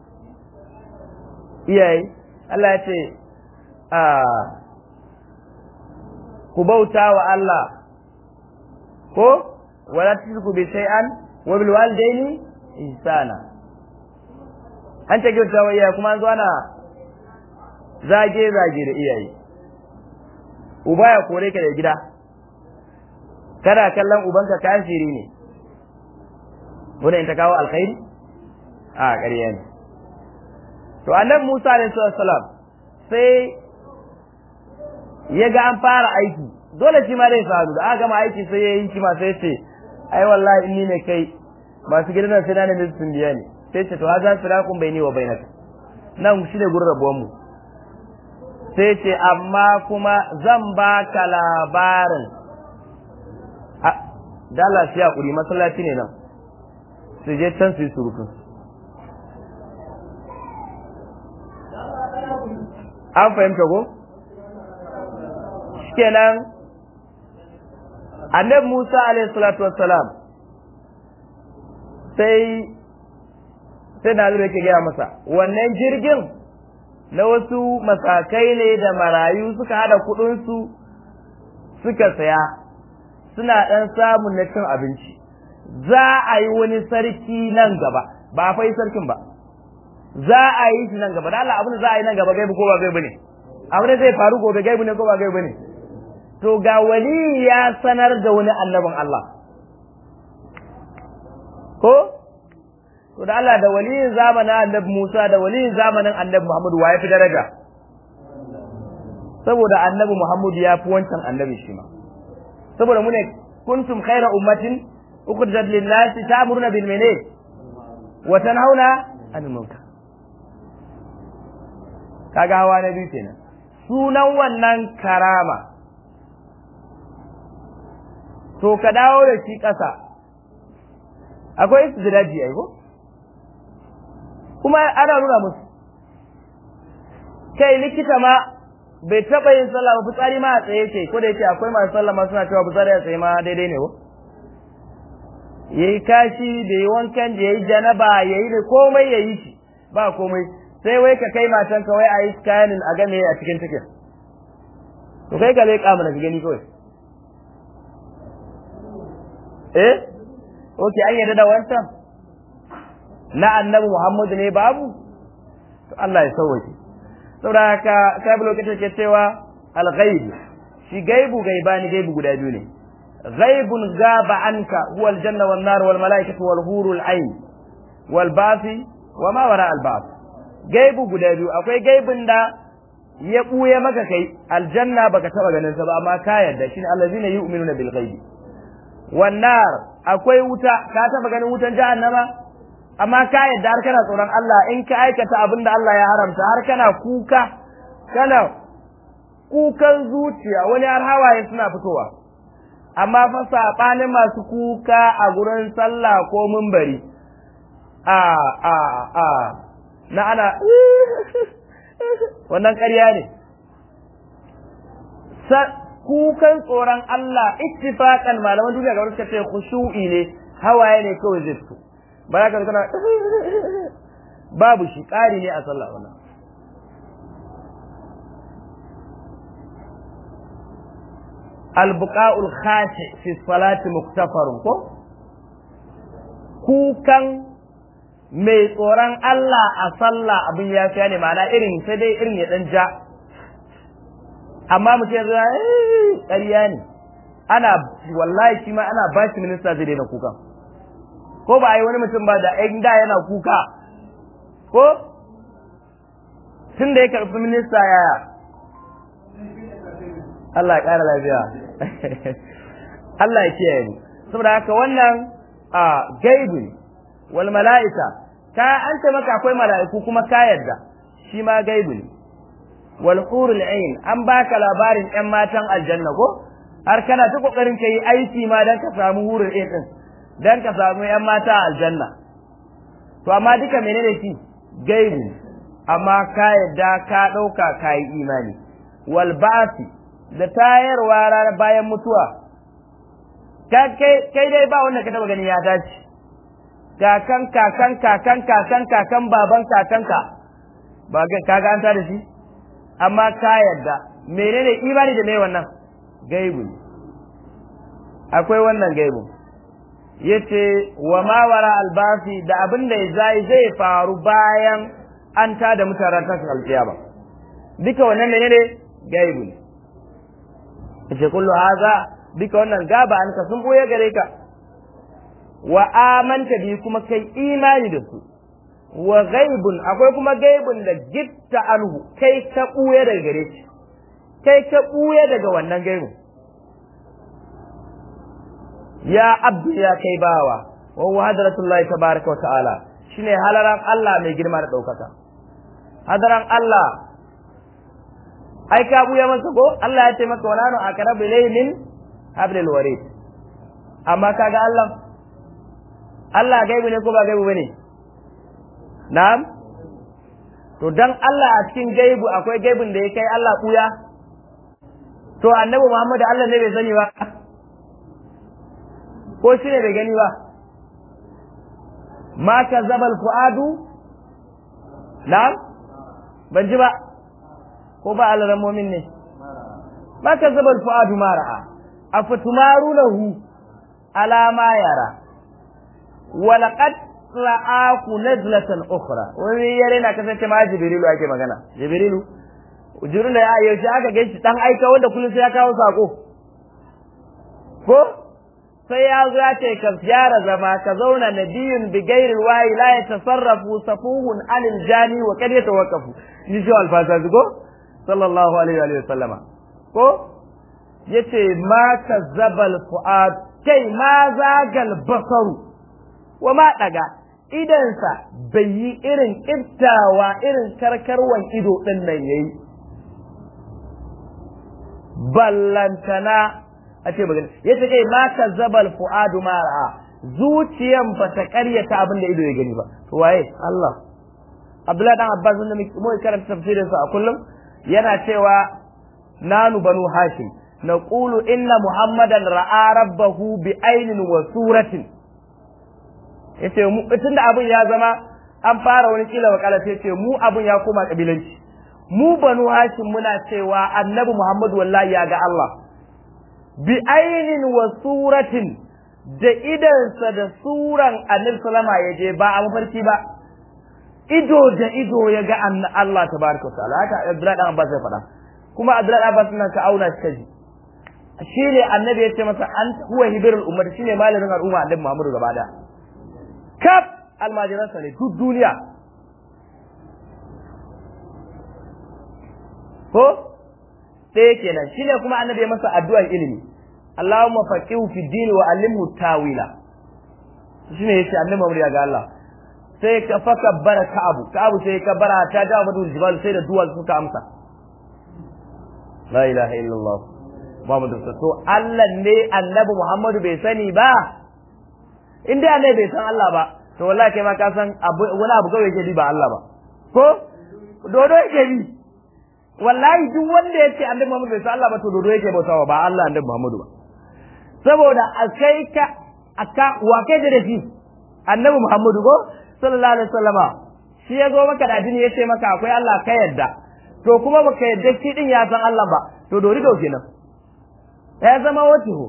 A: iyaye Allah ya ce a ku bauta wa Allah ko wala tushriku bi shay'an wa bil walidaini ihsana an ta kyauta wa iyaye kuma an zo ana zage zage da iyaye uba ya kore ka da gida kana kallon ubanka kafiri ne wannan ta kawo alkhairi a ƙarya ne to annabi Musa alaihi salam sai ya ga an fara aiki dole shi ma zai faru da aka gama aiki sai ya yi shi ma sai ce ai wallahi inni ne kai masu gidan sai na ne sun biya ne sai ce to ha za su rakun bai ni wa bainaka nan shi ne gurin rabuwan mu sai ce amma kuma zan baka labarin a dala shi hakuri masallaci ne nan su je can su yi surutun an fahimta ko kenan annabi Musa alaihi salatu wassalam sai sai na zai ke gaya masa wannan jirgin na wasu masakai ne da marayu suka hada kudinsu suka saya suna ɗan samun na cin abinci za a yi wani sarki nan gaba ba a fai sarkin ba za a yi shi nan gaba da Allah abin da za a yi nan gaba gaibu ko ba gaibu ne abin da zai faru gobe gaibu ne ko ba gaibu ne to ga wali ya sanar da wani annabin Allah ko to da Allah da waliyin zamanin annabi Musa da waliyin zamanin annabi Muhammad wa ya fi daraja saboda annabi Muhammad ya fi wancan annabi shi ma saboda mu ne kuntum khaira ummatin ukhrijat lin-nas ta'muruna bil mene wa tanhauna 'anil munkar kaga hawa na biyu kenan sunan wannan karama to ka dawo da shi ƙasa akwai istidraji ai ko kuma ana nuna musu kai likita ma bai taɓa yin sallah ba fitsari ma a tsaye ce ko da yake akwai masu sallah ma suna cewa fitsari a tsaye ma daidai ne ko yayi kashi da yi wankan da yayi janaba yayi da komai yayi shi ba komai sai wai ka kai matan ka wai a yi scanning a game a cikin cikin to kai ka leƙa mana ka gani kawai eh okay an yarda da wancan na annabi Muhammadu ne babu to Allah ya sauwake saboda haka sai lokacin ke cewa al-ghaib shi gaibu gaibani gaibu guda biyu ne ghaibun gaba anka huwa al-janna wan nar wal malaikatu wal hurul ain wal basi wa ma wara al-bas gaibu guda biyu akwai gaibin da ya buye maka kai aljanna baka taba ganin sa ba amma ka yarda shine allazina yu'minuna bil ghaibi wan nar akwai wuta ka taba ganin wutan jahannama amma ka yadda har kana tsoron Allah in ka aikata abin da Allah ya haramta har kana kuka kana kukan zuciya wani har hawaye suna fitowa amma fa sabanin masu kuka a gurin sallah ko mumbari a a a na ana wannan ƙarya ne kukan tsoron Allah ittifaqan malaman duniya ga suka ce khushu'i ne hawaye ne kawai zai fito ba za ka kana babu shi ƙari ne a sallah wannan albuqa'ul khashi fi salati muktafarun ko kukan mai tsoron Allah a sallah abin ya fiya ne ma'ana irin sai dai irin ya dan ja amma mutum ya zama ƙarya ne ana wallahi shi ma ana ba shi minista zai daina kukan ko ba a yi wani mutum ba da ɗan da yana kuka ko tun da ya karɓi minista yaya Allah ya ƙara lafiya Allah ya kiyaye mu saboda haka wannan a gaibu wal mala'ika ka an ce maka akwai mala'iku kuma ka yarda shi ma gaibu ne wal hurul ain an baka labarin ƴan matan aljanna ko har kana ta kokarin ka yi aiki ma dan ka samu hurul ain din dan ka samu ƴan mata a aljanna to amma duka menene shi gaibu amma ka yadda ka ɗauka ka yi imani wal basi da tayarwa ranar bayan mutuwa kai dai ba wanda ka taba gani ya dace kakan kakan kakan kakan kakan baban kakanka ba ka ga an da shi amma ka yadda menene imani da me wannan gaibu akwai wannan gaibu yace wa ma wara albasi da abin da zai zai faru bayan an ta da mutanen tashin alkiyama duka wannan ne ne gaibu ne yace kullu haza duka wannan gaba an ka sun boye gare ka wa amanta bi kuma kai imani da su wa gaibun akwai kuma gaibun da gitta anhu kai ka buye daga gare shi kai ka buye daga wannan gaibun ya abdu ya kai bawa wa huwa hadratullahi tabaraka wa ta'ala shine halaran Allah mai girma da daukaka hadaran Allah ai ka buya masa ko Allah ya ce maka wala nu aqrabu ilayhi min hablil warid amma kaga Allah Allah gaibu ne ko ba gaibu bane na'am to dan Allah a cikin gaibu akwai gaibun da ya kai Allah buya to annabi Muhammad Allah ne bai sani ba ko shi ne bai gani ba ma kazzaba al-fuadu na'am ban ji ba ko ba alamomin ne ma kazzaba al-fuadu ma ra'a afatumarunahu ala ma yara walaqad ra'aku nazlatan ukhra wani yare na kasance ma jibrilu ake magana jibrilu jibrilu ya yaushe aka gaishe dan aika wanda kullum sai ya kawo sako ko sai ya zo ya ce ka gyara zama ka zauna nabiyun bi ghairi alwahi la yatasarrafu safuhun anil jani wa kad yatawaqqafu ni shi alfasa ko sallallahu alaihi wa sallama ko yace ma kazzabal fuad kai ma zagal basaru wa ma daga idansa bai yi irin kiftawa irin karkarwan ido din nan yayi ballantana a ce magana yace kai ma kazzabal fuadu ma ra'a zuciyan ba ta karyata abin da ido ya gani ba to waye Allah Abdullahi dan Abbas wanda mu karanta tafsirin sa a kullum yana cewa nanu banu hashim naqulu inna muhammadan ra'a rabbahu bi ainin wa suratin yace mu tunda abin ya zama an fara wani kila wakala sai ce mu abin ya koma kabilanci mu banu hashim muna cewa annabi muhammadu wallahi ya ga Allah bi ainin wa suratin da idansa da suran annabi sallama ya je ba a mafarki ba ido da ido ya ga Allah tabaraka wa ta'ala haka Abdullahi dan Abbas ya faɗa kuma Abdullahi dan Abbas nan ka auna shi kaji shine annabi ya ce masa an huwa hibirul ummah shine malamin al'umma annabi Muhammadu gaba da kaf almajiransa ne duk duniya ko ɗaya kenan shine kuma annabi ya masa addu'ar ilimi Allahumma faqihu fi dini wa allimhu tawila shine yace annabi Muhammad ya ga Allah sai ka faka bara ka'abu ka'abu sai ka bara ta ga madu jibal sai da duwal suka amsa la ilaha illallah Muhammadu to Allah ne annabi Muhammadu bai sani ba in dai annabi bai san Allah ba to wallahi kai ma ka san wani abu kawai yake bi ba Allah ba ko dodo yake bi wallahi duk wanda yace annabi Muhammadu bai san Allah ba to dodo yake bautawa ba Allah annabi Muhammadu ba saboda akai ka aka wa kai da shi annabi Muhammadu ko sallallahu alaihi wasallama shi ya zo maka da addini yace maka akwai Allah ka yadda to kuma baka yadda shi din ya san Allah ba to dori do kenan ya zama wato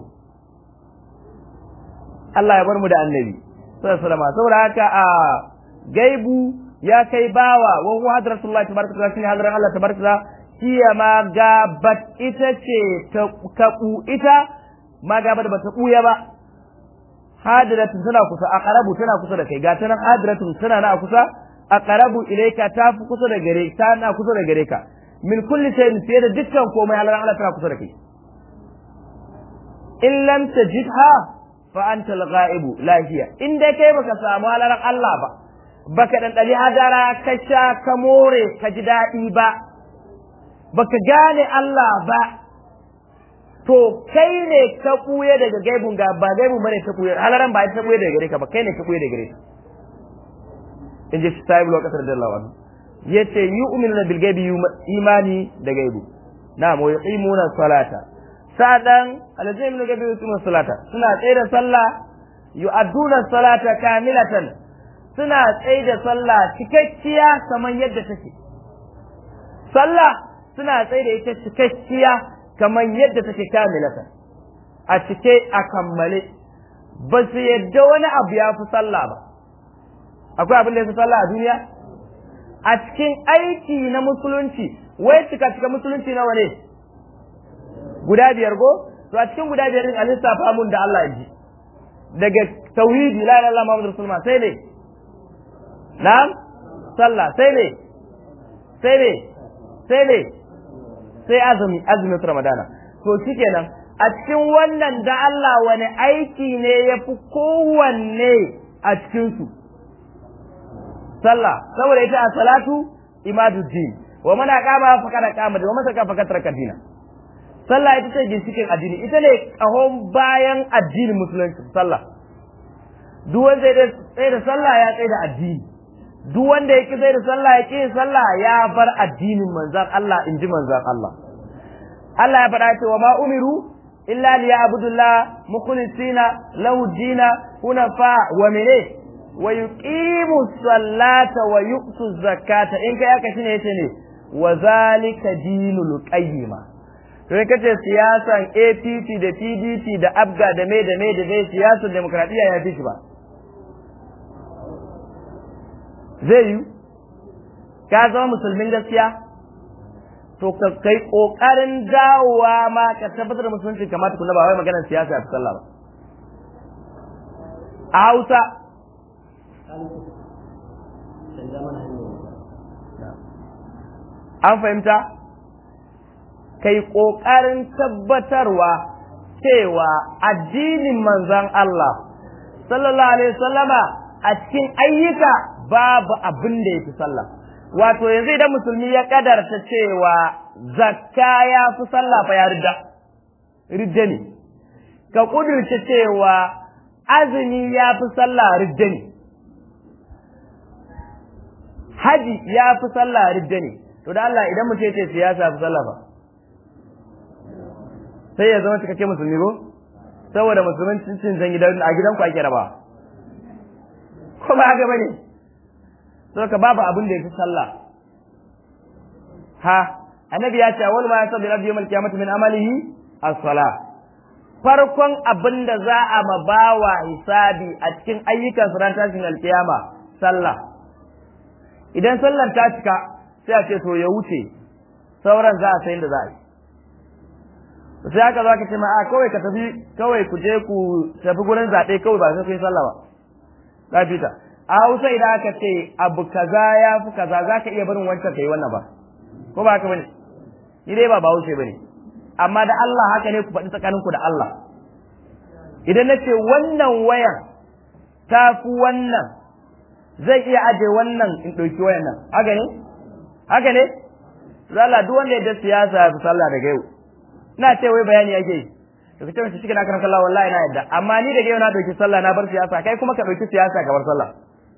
A: Allah ya bar mu da annabi sallallahu alaihi wasallama saboda haka a gaibu ya kai bawa wa huwa hadratullahi tabaraka wa ta'ala hadran Allah tabaraka wa hiya ma gabat ita ce ta kabu ita ma gabat ba ta kuya ba hadiratun tana kusa aqrabu tana kusa da kai ga tana hadiratun tana na kusa aqrabu ilayka ta fi kusa da gare ta na kusa da gare ka min kulli shay'in fiye da dukkan komai Allah Allah tana kusa da kai in lam tajidha fa anta al-ghaib la hiya in dai kai baka samu halalar Allah ba baka dan dali hadara ka sha ka more ka ji dadi ba baka gane Allah ba to kai ne ka kuye daga gaibun ga ba gaibun bane ta kuye halaran ba ta kuye daga gare ka ba kai ne ka kuye daga gare ka in ji sahib lokacin da Allah wani yace yu'minuna bil gaibi imani da gaibu na'am wa yuqimuna salata sadan alazim ne gaibi yuqimuna salata suna tsaye da sallah yu'adduna salata kamilatan suna tsaye da sallah cikakkiya kamar yadda take sallah suna tsaye da ita cikakkiya kamar yadda take kamilatan a cike a kammale ba su yadda wani abu ya fi sallah ba akwai abin da ya fi sallah a duniya a cikin aiki na musulunci wai cika cika musulunci nawa ne guda biyar go to a cikin guda biyar din a lissafa mun da Allah ji daga tauhidi la ilaha illallah muhammadur rasulullah sai ne na'am sallah sai ne sai ne sai ne sai azumi azumin ramadana to shikenan a cikin wannan da Allah wani aiki ne ya fi kowanne a cikinsu sallah saboda ita a salatu imaduddin wa mana kama fakada kama da wa masa ka fakata kadina sallah ita ce ginshikin addini ita ne kahon bayan addinin musulunci sallah duk wanda ya tsaye da sallah ya tsaye da addini duk wanda ya ki tsaye da sallah ya ki sallah ya bar addinin manzan Allah in ji manzan Allah Allah ya faɗa cewa ma umiru illa liya'budullah mukhlisina lahu dina hunafa wa mene wa yuqimu sallata wa yu'tu zakata in kai aka shine yace ne wa zalika dinul qayyima to in kace siyasan APC da PDP da ABGA da me da me da dai siyasar demokradiyya ya fi shi ba zai yi ka zama musulmin gaskiya to ka kai kokarin dawowa ma ka tabbatar da musulunci kamata kuna ba wai maganar siyasa a sallah ba a Hausa an fahimta kai kokarin tabbatarwa cewa addinin manzon Allah sallallahu alaihi wasallama a cikin ayyuka babu abin da yafi sallah wato yanzu idan musulmi ya kadarta cewa zakka ya fi sallah fa ya ridda ridda ne ka kudurce cewa azumi ya fi sallah ridda ne haji ya fi sallah ridda ne to da Allah idan mutum ya ce siyasa fi sallah fa sai ya zama cikakke musulmi ko saboda musulmin cin zan gidan a gidan ku ake raba ko ba haka bane so ka babu abin da yafi sallah ha annabi ya ce wal ma yasabi rabbi yawmal qiyamati min amalihi as-salah farkon abin da za a mabawa hisabi a cikin ayyukan ran tashin alkiyama sallah idan sallar ta cika sai a ce to ya wuce sauran za a sai da za a yi sai aka za ka ce ma a kawai ka tafi kawai ku je ku tafi gurin zaɓe kawai ba sai ku yi sallah ba ka fita a hausa idan aka ce abu kaza ya fi kaza za ka iya barin wancan ka yi wannan ba ko ba haka bane ni dai ba ba haushe bane amma da Allah haka ne ku faɗi tsakaninku da Allah idan na ce wannan wayan ta fi wannan zai iya aje wannan in ɗauki wayan nan haka ne haka ne zala duk wanda ya da siyasa ya fi sallah daga yau ina ce wai bayani yake yi to kace mace cikin akan sallah wallahi na yadda amma ni daga yau na dauki sallah na bar siyasa kai kuma ka dauki siyasa ka bar sallah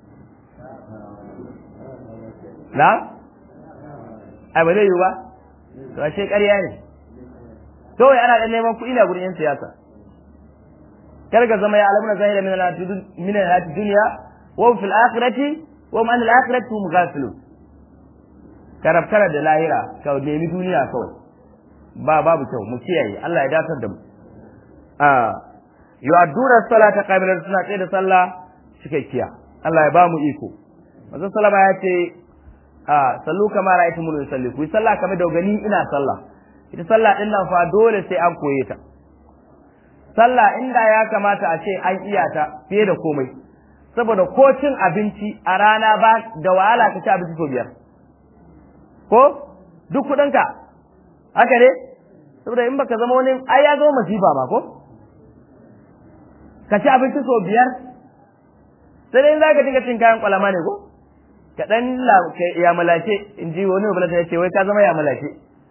A: na ai ba zai yi ba to ashe ƙarya ne kawai ana dan neman kuɗi na gurin yan siyasa kar ka zama ya alamuna zahira min al min al dunya wa fil akhirati wa man al akhirati hum ghafilun karab kara da lahira ka nemi duniya kawai ba babu kyau mu kiyaye Allah ya datar da mu a yu'adduna salata qamilan suna tsaye da sallah cikakkiya Allah ya ba mu iko manzon sallama ya ce a sallu kama ra'aytu mun yusalli ku sallah kamar da gani ina sallah ita sallah din nan fa dole sai an koye ta sallah inda ya kamata a ce an iya ta fiye da komai saboda ko cin abinci a rana ba da wahala ka ci abinci sau biyar ko duk kuɗinka haka ne saboda in baka zama wani ai ya zama masifa ba ko ka ci abinci sau biyar sai dai za ka dinga cin kayan kwalama ne ko ka dan ya malace in ji wani mabala ya ce wai ka zama ya malace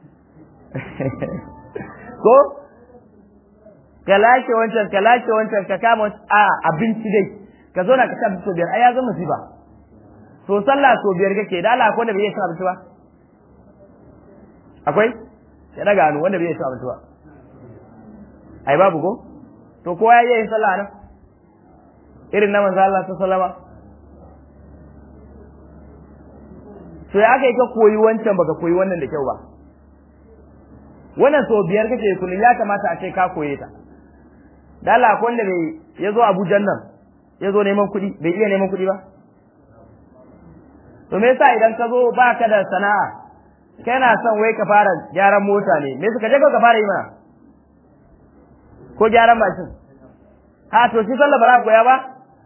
A: ko ka lashe wancan ka lashe wancan ka kama a abinci dai ka zo na ka ci abinci sau biyar ai ya zama masifa to sallah sau biyar kake da Allah ko da bai yi cin abinci ba akwai ya daga hannu wanda bai yi abinci ba ai babu ko to kowa ya yi sallah nan irin na manzo Allah ta sallama to ya aka yi ka koyi wancan baka koyi wannan da kyau ba wannan so biyar kake kullum ya kamata a ce ka koye ta da Allah ko wanda bai ya zo Abuja nan ya zo neman kuɗi bai iya neman kuɗi ba to me yasa idan ka zo baka da sana'a kana son wai ka fara gyaran mota ne me suka je ka fara yi mana ko gyaran mashin ha to shi sallah ba za koya ba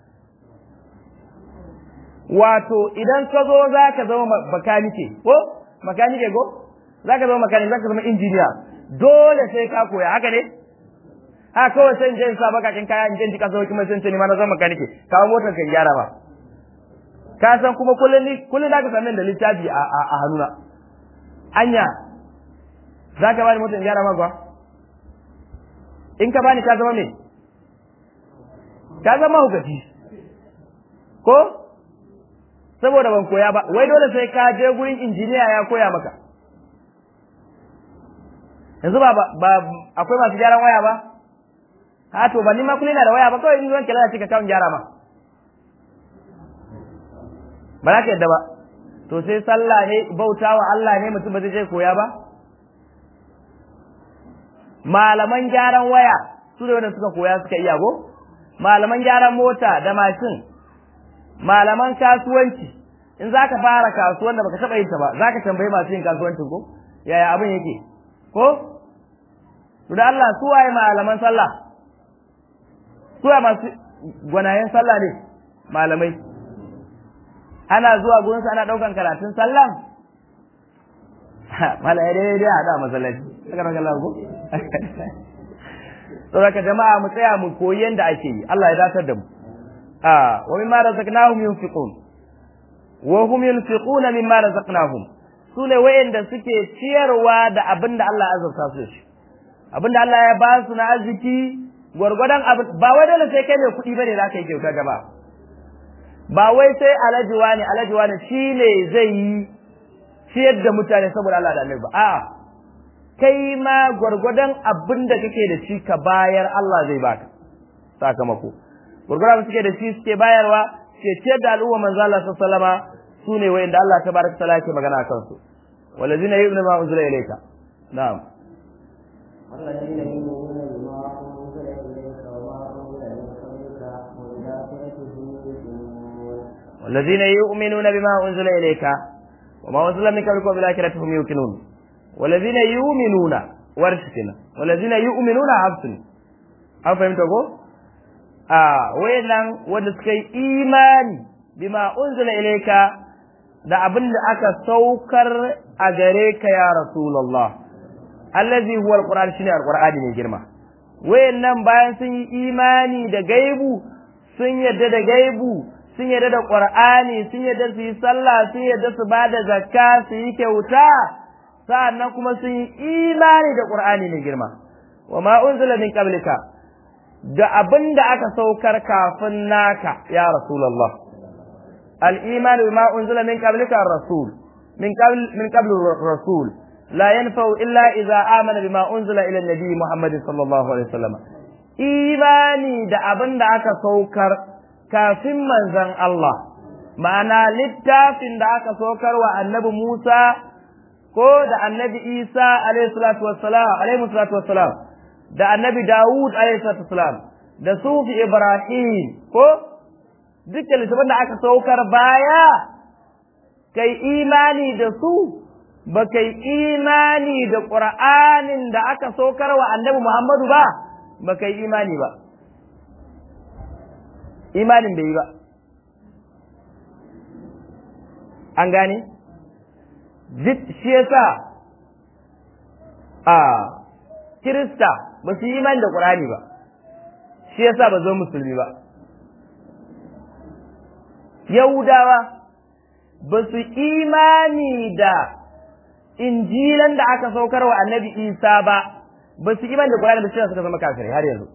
A: wato idan ka zo za ka zama makanike ko makanike ko za ka zama makanike za ka zama injiniya dole sai ka koya haka ne ha kawai sai in je in sa bakakin kaya in je in ji kasa kuma sai in ce ni ma na zama makanike kawo motar ka gyara ba ka san kuma kullum ni kullum za ka same da littafi a a hannuna anya za ka bani motar gyara magwa in ka bani ka zama me ka zama hukaci ko saboda ban koya ba wai dole sai ka je gurin injiniya ya koya maka yanzu ba ba akwai masu gyaran waya ba ha to ba ni ma kullum na da waya ba kawai in zan kira da cika kawun gyara ma ba za ka yadda ba to sai sallah ne bautawa Allah ne mutum ba zai je koya ba malaman gyaran waya su ne wanda suka koya suka iya go malaman gyaran mota da mashin malaman kasuwanci in za ka fara kasuwan da baka taɓa yin ta ba za ka tambayi masu yin kasuwancin ko yaya abin yake ko to da Allah su waye malaman sallah su waye masu gwanayen sallah ne malamai ana zuwa gurin su ana ɗaukan karatun sallah mala ya dai dai hada masallaci aka raka Allah ko to raka jama'a mu tsaya mu koyi yanda ake yi Allah ya datar da mu a wa mimma razaqnahum yunfiqun wa hum yunfiquna mimma razaqnahum sune wayanda suke ciyarwa da abinda Allah ya azurta su shi abinda Allah ya ba su na arziki gwargwadon abin ba wai dole sai kai mai kuɗi bane za ka yi kyauta gaba ba wai sai alhaji wani alhaji wani shine zai yi ciyar da mutane saboda Allah da Annabi ba a'a kai ma gwargwadon abin da kake da shi ka bayar Allah zai baka sakamako gwargwadon suke da shi suke bayarwa ke ciyar da al'umma manzo Allah sallallahu alaihi wasallama sune wayanda Allah tabaraka taala yake magana akan su walazina yu'minu ma unzila ilayka na'am
B: والذين يؤمنون بما أنزل إليك وما أنزل من قبلك والآخرة هم يؤمنون
A: والذين يؤمنون بما أنزل إليك وما أنزل من قبلك وبالآخرة هم يوقنون والذين يؤمنون ورشتنا والذين يؤمنون عبسن أو فهمتوا a wayannan wanda suka yi imani bima unzila ilayka da abin da aka saukar a gare ka ya rasulullah allazi huwa alquran shine alqur'ani ne girma wayannan bayan sun yi imani da gaibu sun yadda da gaibu sun yadda da qur'ani sun yadda su yi sallah sun yadda su bada zakka su yi kyauta sa'annan kuma sun yi imani da qur'ani ne girma wa ma unzila min qablika da abin da aka saukar kafin naka ya Rasulallah. Al'imani bima unzila min qablika rasul min qabl min qabl rasul la yanfa'u illa idza amana bima unzila ila nabi Muhammad sallallahu alaihi wasallam imani da abin da aka saukar kafin manzon Allah ma'ana littafin da aka saukar wa annabi Musa ko da annabi Isa alaihi salatu wassalam alaihi salatu wassalam da annabi Dawud salam da sufi Ibrahim ko dukkan littafin da aka saukar baya kai imani da su ba kai imani da Qur'anin da aka saukar wa annabi Muhammadu ba ba kai imani ba imanin bai yi ba an gane duk shi yasa a Kirista ba su yi imani da Qur'ani ba shi yasa ba zo musulmi ba Yahudawa ba su imani da injilan da aka saukar wa annabi Isa ba ba su imani da Qur'ani ba shi suka zama kafirai har yanzu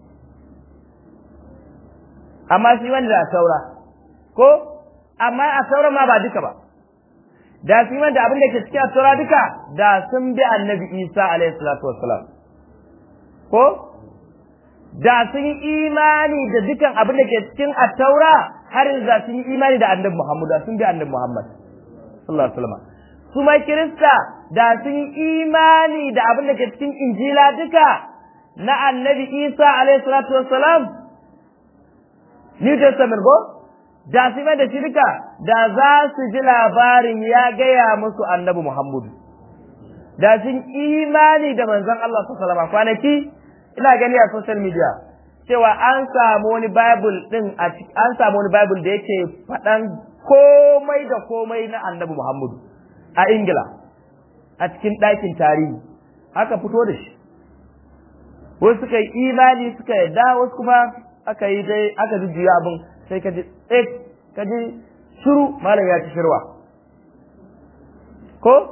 A: amma su imani da saura ko amma a sauran ma ba duka ba da su imani da abin da ke cikin saura duka da sun bi annabi Isa alaihi salatu wassalam ko da sun yi imani da dukan abin da ke cikin attaura har da sun yi imani da annabi Muhammad da sun bi annabi Muhammad sallallahu alaihi wasallam su ma kirista da sun yi imani da abin da ke cikin injila duka na annabi Isa alaihi salatu wassalam New Testament ko da su da shi duka da za su ji labarin ya gaya musu annabi Muhammad da sun imani da manzon Allah sallallahu alaihi wasallam kwanaki ina gani a social media cewa an samu wani bible din a an samu wani bible da yake faɗan komai da komai na annabi Muhammadu a Ingila a cikin ɗakin tarihi aka fito da shi wasu suka yi imani suka yadda wasu kuma aka yi dai aka jujjuya abin sai ka ji tsek ka ji shiru malam ya ci shirwa ko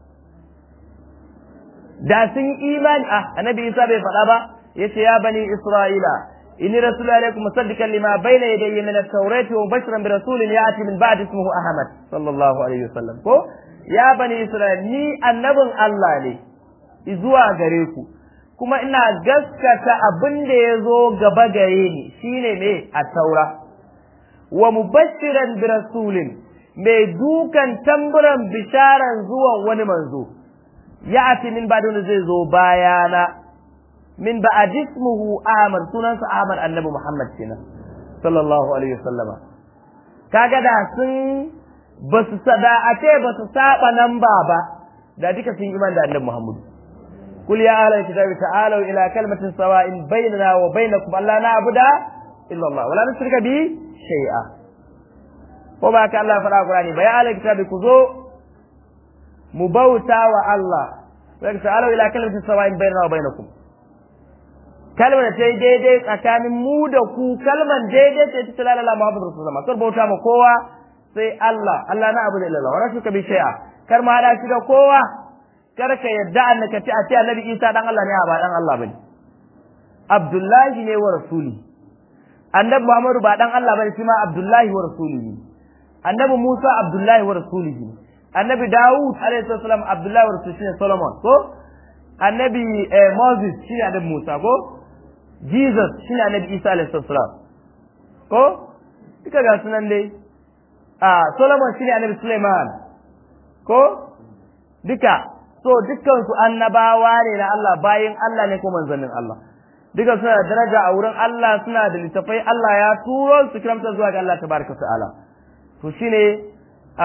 A: da sun yi imani ah annabi Isa bai faɗa ba yace ya bani Isra'ila inni rasulu alaikum musaddiqan lima bayna yadayya min at-taurati wa mubashiran bi rasulin ya'ti min ba'di ismihi Ahmad sallallahu alaihi wasallam ko ya bani Isra'ila ni annabin Allah ne zuwa gare ku kuma ina gaskata abin da ya zo gaba gare ni shine me a taura wa mubashiran bi rasulin mai dukan tamburan bisharan zuwan wani manzo ya ati min ba zai zo bayana min ba a jismuhu Ahmad sunansa Ahmad annabi Muhammad kenan sallallahu alaihi wasallama kaga da sun ba su sada a ce ba su saba nan ba ba da duka sun iman da annabi Muhammad kul ya ahlal kitabi ta'alu ila kalmatin sawa'in bainana wa bainakum alla na'budu illa Allah wala nushrika bi shay'a ko ba ka Allah fara Qur'ani ba ya ahlal kitabi ku zo mu bauta wa Allah sai ta'alu ila kalmatin sawa'in bainana wa bainakum kalmar da ta yi daidai tsakanin mu da ku kalmar daidai ce ta lalala Muhammadu Rasulullah kar bauta ma kowa sai Allah Allah na abu da ilallah wala shuka bi shay'a kar ma hada shi da kowa kar ka yadda annaka ci a ce annabi Isa dan Allah ne ba dan Allah bane Abdullahi ne wa rasuli annabi Muhammadu ba dan Allah bane shi ma Abdullahi wa rasulihi annabi Musa Abdullahi wa rasulihi annabi Dawud alaihi salam Abdullahi wa rasulihi shine Solomon ko annabi Moses shine annabi Musa ko Jesus shine annabi Isa alaihi salam ko duka ga sunan dai a Solomon shine annabi Suleiman ko duka so dukkan su annabawa ne na Allah bayin Allah ne ko manzannin Allah duka suna da daraja a wurin Allah suna da littafai Allah ya turo su kiramta zuwa ga Allah tabaraka ta'ala to shine a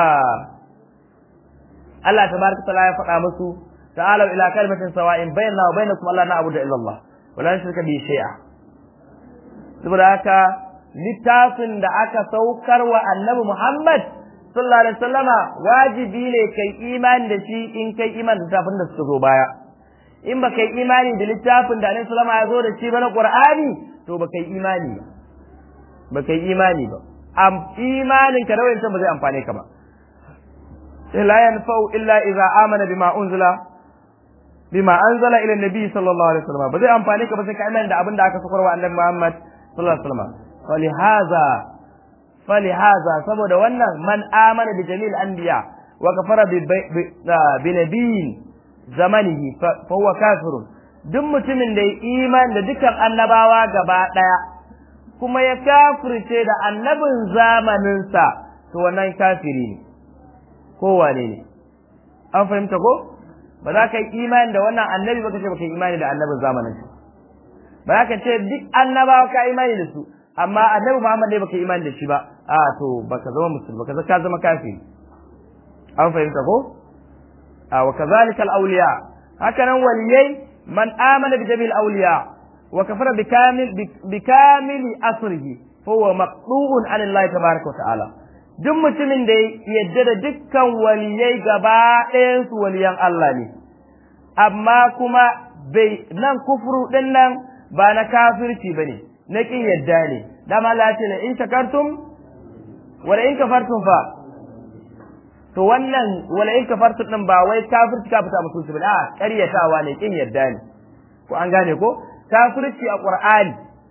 A: Allah tabaraka ta'ala ya faɗa musu ta'alu ila kalimatin sawa'in bainana wa bainakum Allah na'budu illa Allah wa la nushrika bi shay'a saboda haka littafin da aka saukar wa annabi Muhammad sallallahu alaihi wasallama wajibi ne kai imani da shi in kai imani da littafin da suka zo baya in ba kai imani da littafin da annabi sallama ya zo da shi ba na Qur'ani to ba kai imani ba ba kai imani ba am imanin ka rawin ba zai amfane ka ba sai la yanfa'u illa idza amana bima unzila bima anzala ila nabi sallallahu alaihi wasallam ba zai amfane ka ba sai ka imani da abin da aka saukar wa annabi Muhammad sallallahu alaihi wasallam فلهذا فلهذا saboda wannan man amana bi jamil anbiya wa kafara bi bi nabiyin zamanihi fa huwa kafirun duk mutumin da ya iman da dukkan annabawa gaba daya kuma ya kafirce da annabin zamaninsa to wannan kafiri ne ko wane ne an fahimta ko ba za ka yi imani da wannan annabi ba ka ce ba ka yi imani da annabin zamaninsa ba za ka ce duk annabawa ka imani da su amma annabi Muhammad ne baka imani da shi ba a to baka zama musulmi baka ka zama kafiri an fahimta ko a wa kazalika al-awliya haka nan waliyai man amana bi jami'il awliya wa kafara bi kamil bi kamil asrihi huwa maqdu'un an Allah tabaaraka wa ta'ala duk mutumin da yadda da dukkan waliyai gaba ɗayan su waliyan Allah ne amma kuma bai nan kufuru din nan ba na kafirci bane na kin yadda ne dama Allah ce la in shakartum wala in kafartum fa to wannan wala in kafartum din ba wai kafirci ka fita musulunci ba a ƙaryatawa ne kin yadda ne ko an gane ko kafirci a Qur'ani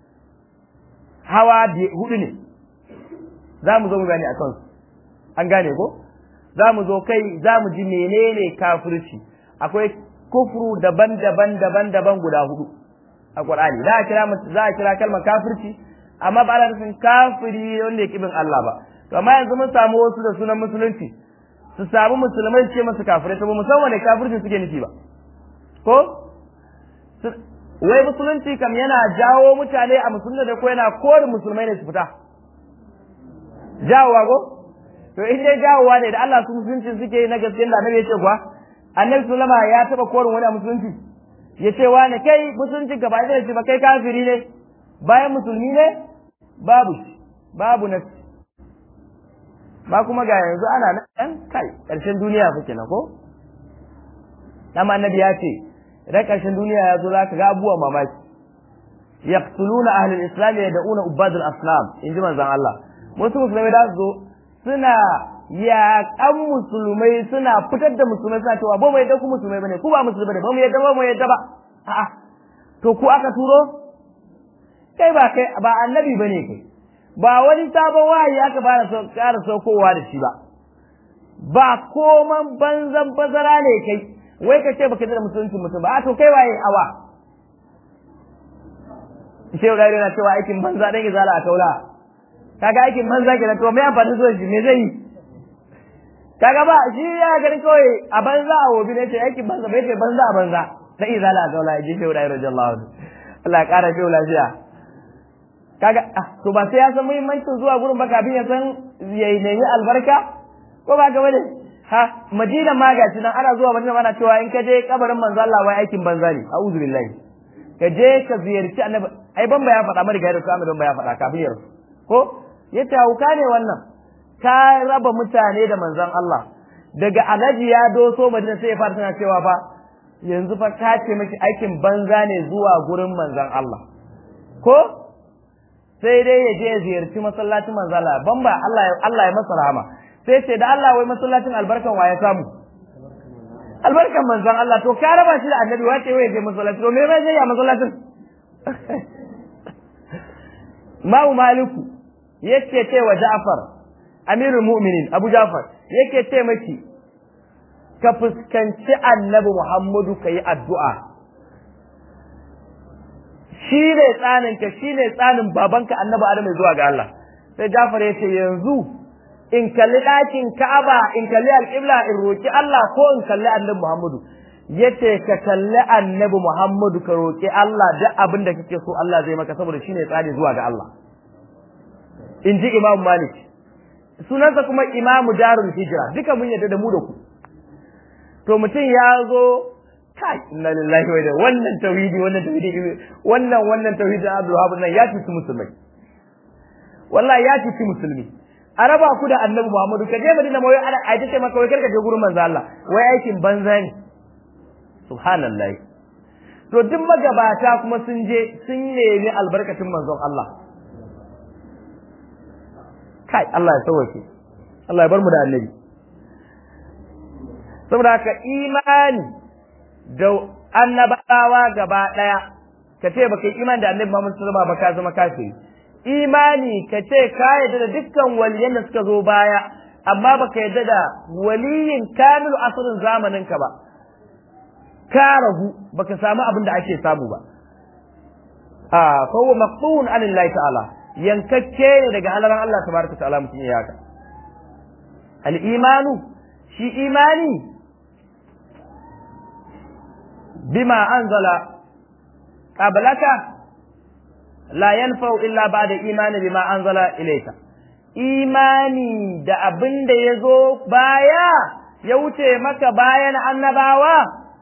A: hawa hudu ne za mu zo mu gane akan su an gane ko za mu zo kai za mu ji menene kafirci akwai kufru daban-daban daban-daban guda hudu a Qur'ani za a kira za a kira kalmar kafirci amma ba ana nufin kafiri wanda ya kibin Allah ba to amma yanzu mun samu wasu da sunan musulunci su samu musulmai ce masu kafirai to ba mu san wane kafirci suke nufi ba ko wai musulunci kam yana jawo mutane a musulunci da ko yana kore musulmai ne su fita jawowa ko to in dai jawowa ne da Allah su musulunci suke na gaskiya da annabi ya ce kuwa annabi sallama ya taba korin wani a musulunci ya ce wani kai musulunci gaba da ce ba kai kafiri ne bayan musulmi ne babu babu na ba kuma ga yanzu ana nan kai ƙarshen duniya fa kenan ko dama annabi ya ce idan ƙarshen duniya ya zo zaka ga abubuwa mamaki yaqtuluna ahlul islam yad'una ubadul asnam in ji manzon Allah wasu musulmai da su zo suna yaƙan musulmai suna fitar da musulmai suna cewa ba mu yadda ku musulmai bane ku ba musulmai bane ba mu yadda ba mu yadda ba a'a to ku aka turo kai ba kai ba annabi bane kai ba wani sabon wahayi aka fara so ƙara saukowa da shi ba ba koman banzan bazara ne kai wai ka ce baka da musulunci mutum ba a to kai waye awa shehu gari na cewa aikin banza dan izala a kaula kaga aikin banza kenan to me amfani zuwa shi me zai yi kaga ba shi ya ganin kawai a banza a wobi ne ce yake banza bai ce banza a banza da izala ga wala ji shi da radiyallahu anhu Allah ya kara shi lafiya kaga ah to ba sai ya san muhimmancin zuwa gurin ba kafin ya san ya nemi albarka ko ba ga bane ha madina ma ga nan ana zuwa madina ana cewa in ka je kabarin manzo Allah wai aikin banza ne a'udhu billahi ka je ka ziyarci annabi ai ban ya faɗa mari gairu kamar ban ya faɗa kafin ya rasu ko yace hauka ne wannan ka raba mutane da manzon Allah daga alhaji ya doso madina sai ya fara tana cewa fa yanzu fa ka ce miki aikin banza ne zuwa gurin manzon Allah ko sai dai ya je ya ziyarci masallacin manzon Allah ban ba Allah Allah ya masa rahama sai ce da Allah wai masallacin albarkan wa ya samu albarkan manzon Allah to ka raba shi da annabi wace wai je masallaci to me bai je ya masallacin Ma'u Maliku yake ce wa Ja'far Amirul Mu'minin Abu Ja'far yake ce maki ka fuskanci Annabi Muhammadu kai addu'a shi ne tsanin ka shi ne tsanin babanka Annabi Adam zuwa ga Allah sai Ja'far ya ce yanzu in kalli ɗakin Ka'aba in kalli alƙibla in roki Allah ko in kalli Annabi Muhammadu yace ka kalli Annabi Muhammadu ka roki Allah duk abin da kake so Allah zai maka saboda shine tsani zuwa ga Allah in ji Imam Malik sunansa kuma Imamu Darul Hijra duka mun yadda da mu da ku to mutum ya zo kai inna lillahi wa inna wannan tauhidi wannan tauhidi wannan wannan tauhidi Abdul Wahab nan ya cuci musulmai wallahi ya cuci musulmi a raba ku da Annabi Muhammadu ka je Madina mai ana a ce maka wai karka je gurin manzo Allah wai aikin banza ne subhanallahi to duk magabata kuma sun je sun nemi albarkacin manzon Allah kai Allah ya sauke Allah ya bar mu da annabi saboda haka imani da annabawa gaba daya ka ce baka yi imani da annabi Muhammad sallallahu alaihi wasallam ba ka zama kafiri imani ka ce ka yarda da dukkan waliyan da suka zo baya amma baka yarda da waliyin kamilu asirin zamanin ka ba ka ragu baka samu abin da ake samu ba a fa huwa maqtun anillahi ta'ala yankakke ne daga halaran Allah tabaraka ta'ala mutum ya haka al imanu shi imani bima anzala qablaka la yanfa'u illa ba'da imani bima anzala ilayka imani da abin da ya zo baya ya wuce maka bayan annabawa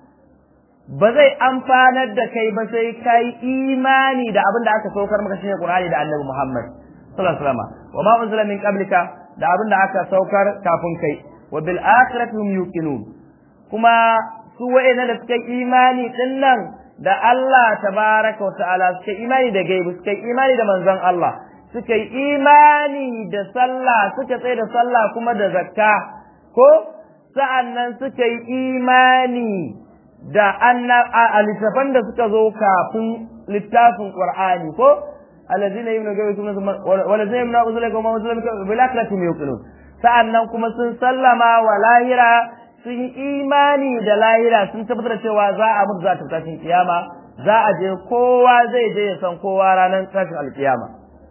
A: ba zai amfanar da kai ba sai kai imani da abin da aka saukar maka shine Qur'ani da Annabi Muhammad sallallahu alaihi wasallam wa ma unzila min qablika da abin da aka saukar kafin kai wa bil akhirati hum yuqinun kuma su wa'ina da suka imani din nan da Allah tabaraka wa ta'ala suka imani da gaibu suka imani da manzon Allah suka yi imani da sallah suka tsaye da sallah kuma da zakka ko sa'annan suka yi imani da a littafan da suka zo kafin littafin Qur'ani ko alladhina yumnu gawi kuma walladhina yumnu uzula kuma uzula bil akhirati yuqinun sa'annan kuma sun sallama wa lahira sun yi imani da lahira sun tabbatar cewa za a mutu za ta tashin kiyama za a je kowa zai je ya san kowa ranar tashin alkiyama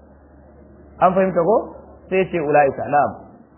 A: an fahimta ko sai ce ulaika na'am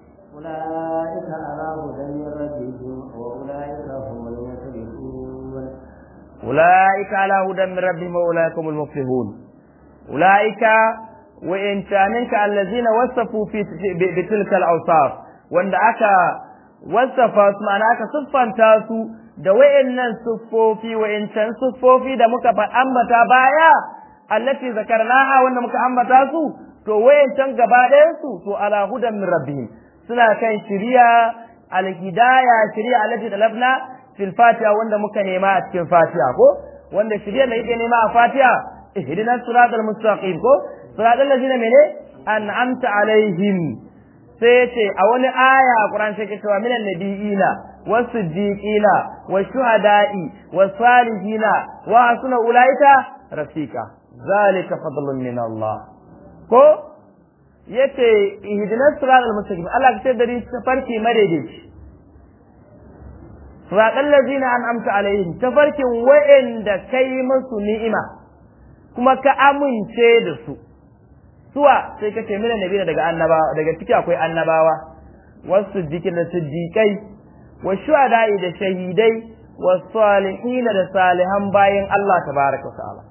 B: أولئك على هدى من ربهم وأولئك هم المفلحون
A: أولئك على هدى من ربهم وأولئك هم المفلحون أولئك وإن كانك الذين وصفوا في بتلك الأوصاف وأن أكا وصف معنى أكا صفا تاسو da wayannan siffofi wayancan siffofi da muka ambata baya allati zakarnaha wanda muka ambata su to wayancan gaba ɗayan su to ala hudan min rabbihim suna kan shiriya alhidaya shiriya allati talabna fil fatiha wanda muka nema a cikin fatiha ko wanda shiriya da yake nema a fatiha ihdinas siratal mustaqim ko siratal ladina mene an'amta alaihim sai ce a wani aya a Qur'an sai ke cewa minan nabiyina was-siddiqina wash-shuhada'i was-salihina wa hasuna ulaika rafika zalika fadlun min Allah ko yace ihdinas siratal mustaqim Allah ka ce dari farki madaidaici siratal ladzina an'amta alaihim tafarkin wa'anda kai musu ni'ima kuma ka amince da su suwa sai ka ce mina nabi daga annabawa daga ciki akwai annabawa wasu siddiqin da siddiqai wa shuhada'i da shahidai wa salihin da salihan bayin Allah tabaraka wa ta'ala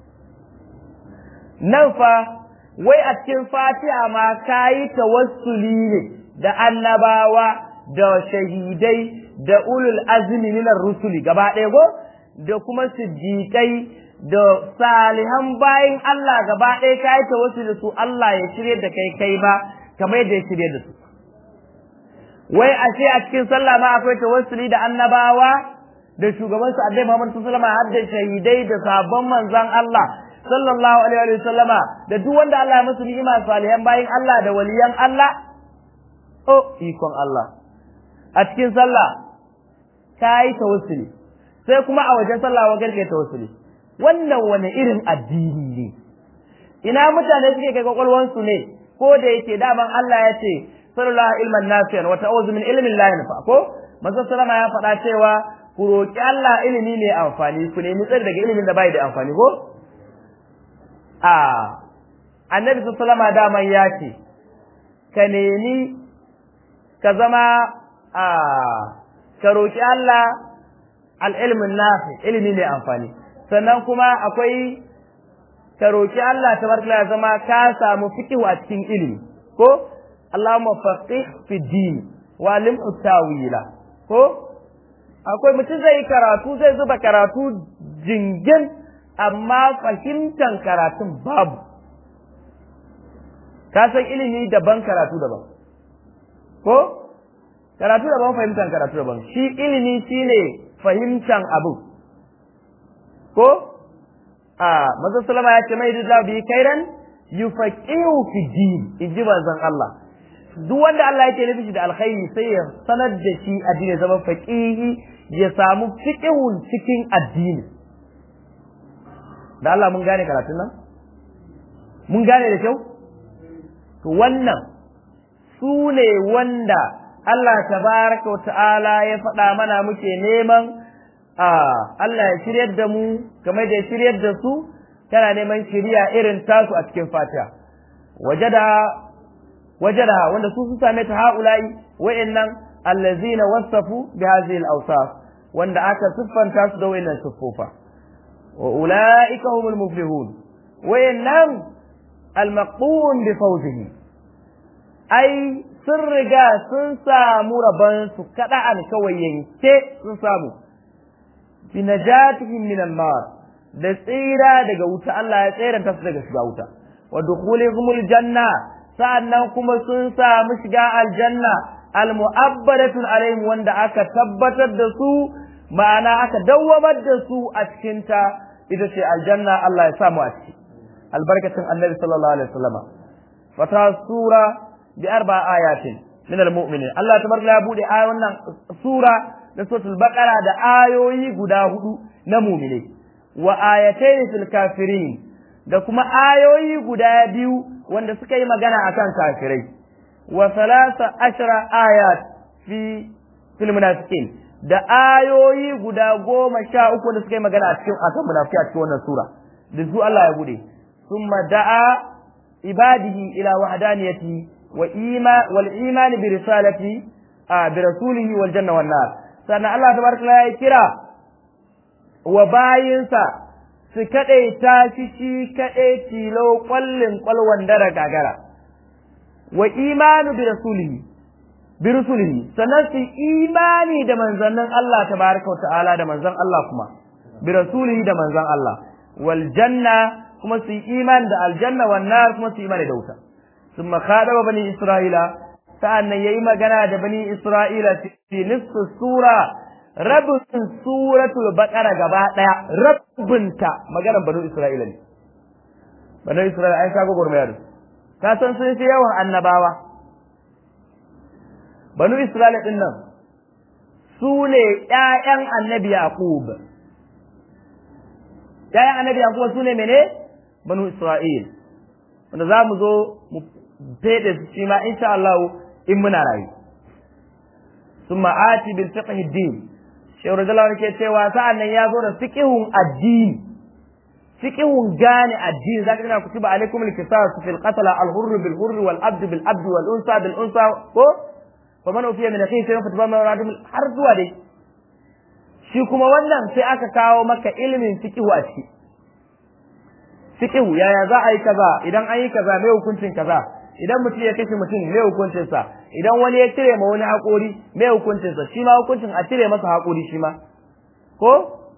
A: nan fa wai a cikin fatiha ma kayi tawassuli ne da annabawa da shahidai da ulul azmi minar rusuli gaba ɗaya go da kuma siddiqai da salihan bayin Allah gaba ɗaya kayi tawassuli da su Allah ya shirye da kai kai ba kamar yadda ya shirye da su wai a ce a cikin sallah ma akwai tawassuli da annabawa da shugaban su Annabi Muhammad sallallahu alaihi wasallam har da shahidai da sabon manzon Allah sallallahu alaihi wa sallama da duk wanda Allah ya musu ni'ima salihan bayin Allah da waliyan Allah oh ikon Allah a cikin sallah kai tawassuli sai kuma a wajen sallah wa garke tawassuli wannan wani irin addini ne ina mutane suke kai kwakwalwansu ne ko da yake daman Allah ya ce sallallahu ilman nafiyan wa ta'awuzu min ilmin la yanfa ko manzo sallama ya faɗa cewa ku roki Allah ilimi ne amfani ku nemi tsari daga ilimin da bai da amfani ko a annabi sallama daman ya ce ka nemi ka zama a ka roki Allah al-ilmin nafi ilimi ne amfani sannan kuma akwai ka roki Allah tabaraka ya zama ka samu fiqhu a cikin ilimi ko Allahumma faqih fi din wa lim tawila ko akwai mutum zai karatu zai zuba karatu jingin amma fahimtan karatun babu ka san ilimi daban karatu daban ko karatu daban fahimtan karatu daban shi ilimi shine fahimtan abu ko a manzo sallama ya ce mai da bi kairan yufaqihu fi din inji manzon Allah duk wanda Allah yake nufi da alkhairi sai ya sanar da shi addini zama faqihi ya samu fiqhun cikin addini da Allah mun gane karatun nan mun gane da kyau to wannan su ne wanda Allah tabaraka wa ta'ala ya faɗa mana muke neman a Allah ya shiryar da mu kamar da ya shiryar da su tana neman shiriya irin tasu a cikin fatiha wajada wajada wanda su sun same ta haula'i wa'annan allazina wasafu bi hadhihi al-awsaf wanda aka siffanta su da wa'annan siffofa wa ulaika humul muflihun wa'annan al-maqbun bi fawzihi ai sun riga sun samu rabon su kada'an kawai yanke sun samu bi najatihim min an-nar da tsira daga wuta Allah ya tsiranta su daga shiga wuta wa dukhulihumul janna sa'annan kuma sun samu shiga aljanna almu'abbadatun alaihim wanda aka tabbatar da su ma'ana aka dawwamar da su a cikin ta ita ce aljanna Allah ya samu a ciki albarkatun annabi sallallahu alaihi wasallama fata sura bi arba ayatin min almu'minin Allah tabaraka ya bude ayoyin wannan sura da suratul baqara da ayoyi guda hudu na mu'mine wa ayatayn fil kafirin da kuma ayoyi guda biyu wanda suka yi magana akan kafirai wa salasa ashara ayat fi fil munafiqin da ayoyi guda goma sha uku wanda suka yi magana a cikin akan munafiki a cikin wannan sura da su Allah ya bude summa da'a ibadihi ila wahdaniyati wa ima wal iman bi risalati bi rasulihi wal janna wan nar sannan Allah tabaraka ya kira wa bayinsa su kaɗaita shi shi kaɗai tilo ƙwallin ƙwalwan dara gagara wa imanu bi rasulihi bi rusulihi sannan su imani da manzannin Allah tabaraka wa ta'ala da manzan Allah kuma bi rasulihi da manzan Allah wal janna kuma su imani da aljanna wan nar kuma su imani da wuta thumma khadaba bani isra'ila sa'annan yayi magana da bani isra'ila fi nisfu sura rabin suratul baqara gaba daya rabinta maganar banu isra'ila ne banu isra'ila ai kago gurmayar ka san sun fi yawan annabawa banu isra'ila din nan su ne ƴaƴan annabi yaqub ƴaƴan annabi yaqub su ne mene banu isra'il wanda za mu zo mu fede su shi ma insha Allah in muna rayu ثم آتي بالفقه الدين shehu radiyallahu ke cewa sa'an nan ya zo da fiqhun addini fiqhun gane addini zaka ga kutiba alaikum al-qisas fil qatl al-hurr bil hurr wal abd bil abd wal unsa bil unsa ko fa man ufiya min akhihi shay'un fataba ma radum har zuwa dai shi kuma wannan sai aka kawo maka ilimin fiqhu a ciki fiqhu yaya za a yi kaza idan an yi kaza me hukuncin kaza idan mutum ya kashe mutum me hukuncin sa idan wani ya cire ma wani haƙori me hukuncin sa shi ma hukuncin a cire masa haƙori shi ma ko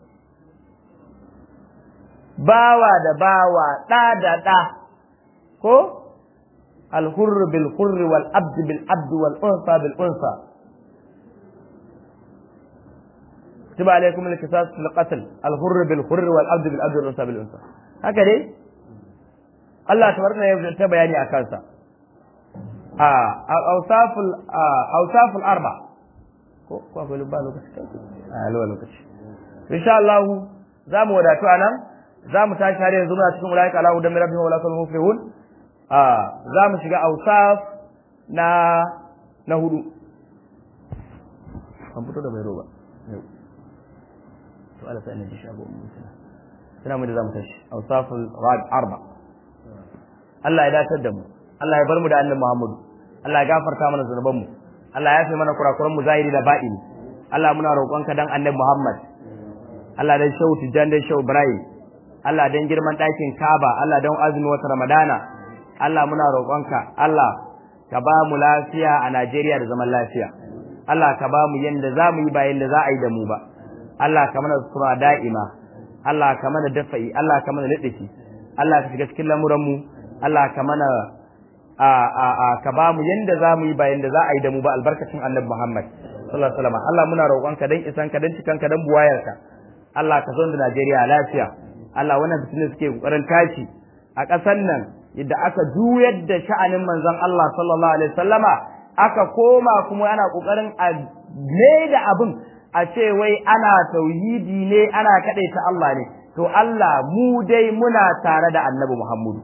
A: bawa da bawa ɗa da ɗa ko الحر بالحر والعبد بالعبد والأنثى بالأنثى كتب عليكم القصاص في القتل الحر بالحر والعبد بالعبد والأنثى بالأنثى هكذا الله تبارك وتعالى ya bayani a kansa a awsaful awsaful arba ko ko akwai lubba lokaci a lawa lokaci insha Allah za mu wadatu anan za mu tashi har yanzu muna cikin ulaika Allahu da rabbihim wa la muflihun za mu shiga ausaf na na hudu an fito da mai roba to ala sai ne ji shago mu tana tana mu da zamu tashi ausaful rad arba Allah ya datar da mu Allah ya bar mu da annabi Muhammadu Allah ya gafarta mana zunuban mu Allah ya yafe mana kurakuran mu zahiri da batini Allah muna roƙonka dan annabi Muhammad Allah dan shehu Tijjan dan shehu Ibrahim Allah dan girman ɗakin Kaaba Allah dan azumin wata Ramadana Allah muna roƙonka Allah ka ba mu lafiya a Najeriya da zaman lafiya Allah ka ba mu yanda za mu yi ba yanda za a yi da mu ba Allah ka mana sura da'ima Allah ka mana dafa'i Allah ka mana liɗifi Allah ka shiga cikin lamuran mu Allah ka mana a a a ka ba mu yanda za mu yi ba yanda za a yi da mu ba albarkacin Annabi Muhammad sallallahu alaihi wasallam Allah muna roƙonka dan isan ka dan cikan ka dan buwayarka Allah ka zo da Najeriya lafiya Allah wannan fitinin suke kokarin tashi a ƙasar nan yadda aka juyar da sha'anin manzon Allah sallallahu alaihi wasallama aka koma kuma ana kokarin a ne da abin a ce wai ana tauhidi ne ana ta Allah ne to Allah mu dai muna tare da Annabi Muhammadu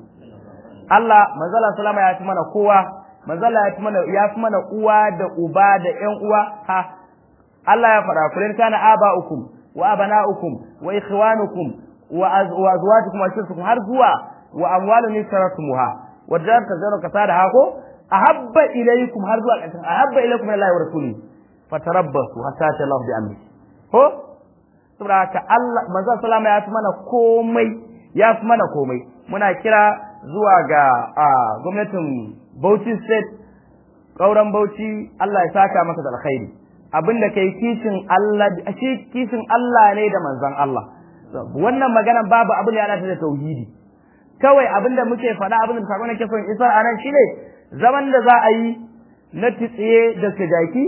A: Allah manzala sallama ya fi mana kowa manzala ya fi mana ya fi mana uwa da uba da ƴan uwa ha Allah ya faɗa kullun kana aba'ukum wa abana'ukum wa ikhwanukum wa azwajukum wa ashiratukum har zuwa wa amwalun yasratumuha wa jar tazaru kasada hako ahabba ilaykum har zuwa ƙarshen ahabba ilaykum min Allah wa rasuli fatarabbasu hatta ta Allah bi amri ko saboda haka Allah manzo sallama ya fi mana komai ya fi mana komai muna kira zuwa ga gwamnatin Bauchi state kauran Bauchi Allah ya saka masa da alkhairi abinda kai kishin Allah shi kishin Allah ne da manzon Allah wannan maganan babu abin da ya ta da tauhidi kawai abinda muke faɗa abin da sakon nake son isar anan shine zaman da za a yi na titsiye da sujaki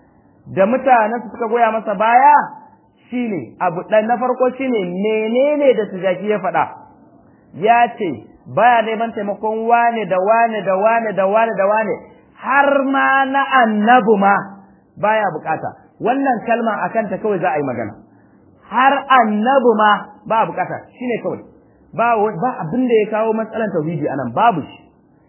A: da mutanen su suka goya masa baya shine abu dan na farko shine menene da sujaki ya faɗa ya ce baya neman taimakon wane da wane da wane da wane da wane har ma na annabu ma baya bukata wannan kalma akan ta kawai za a yi magana har annabu ma ba bukata shine kawai ba ba abin da ya kawo matsalan tauhidi anan babu shi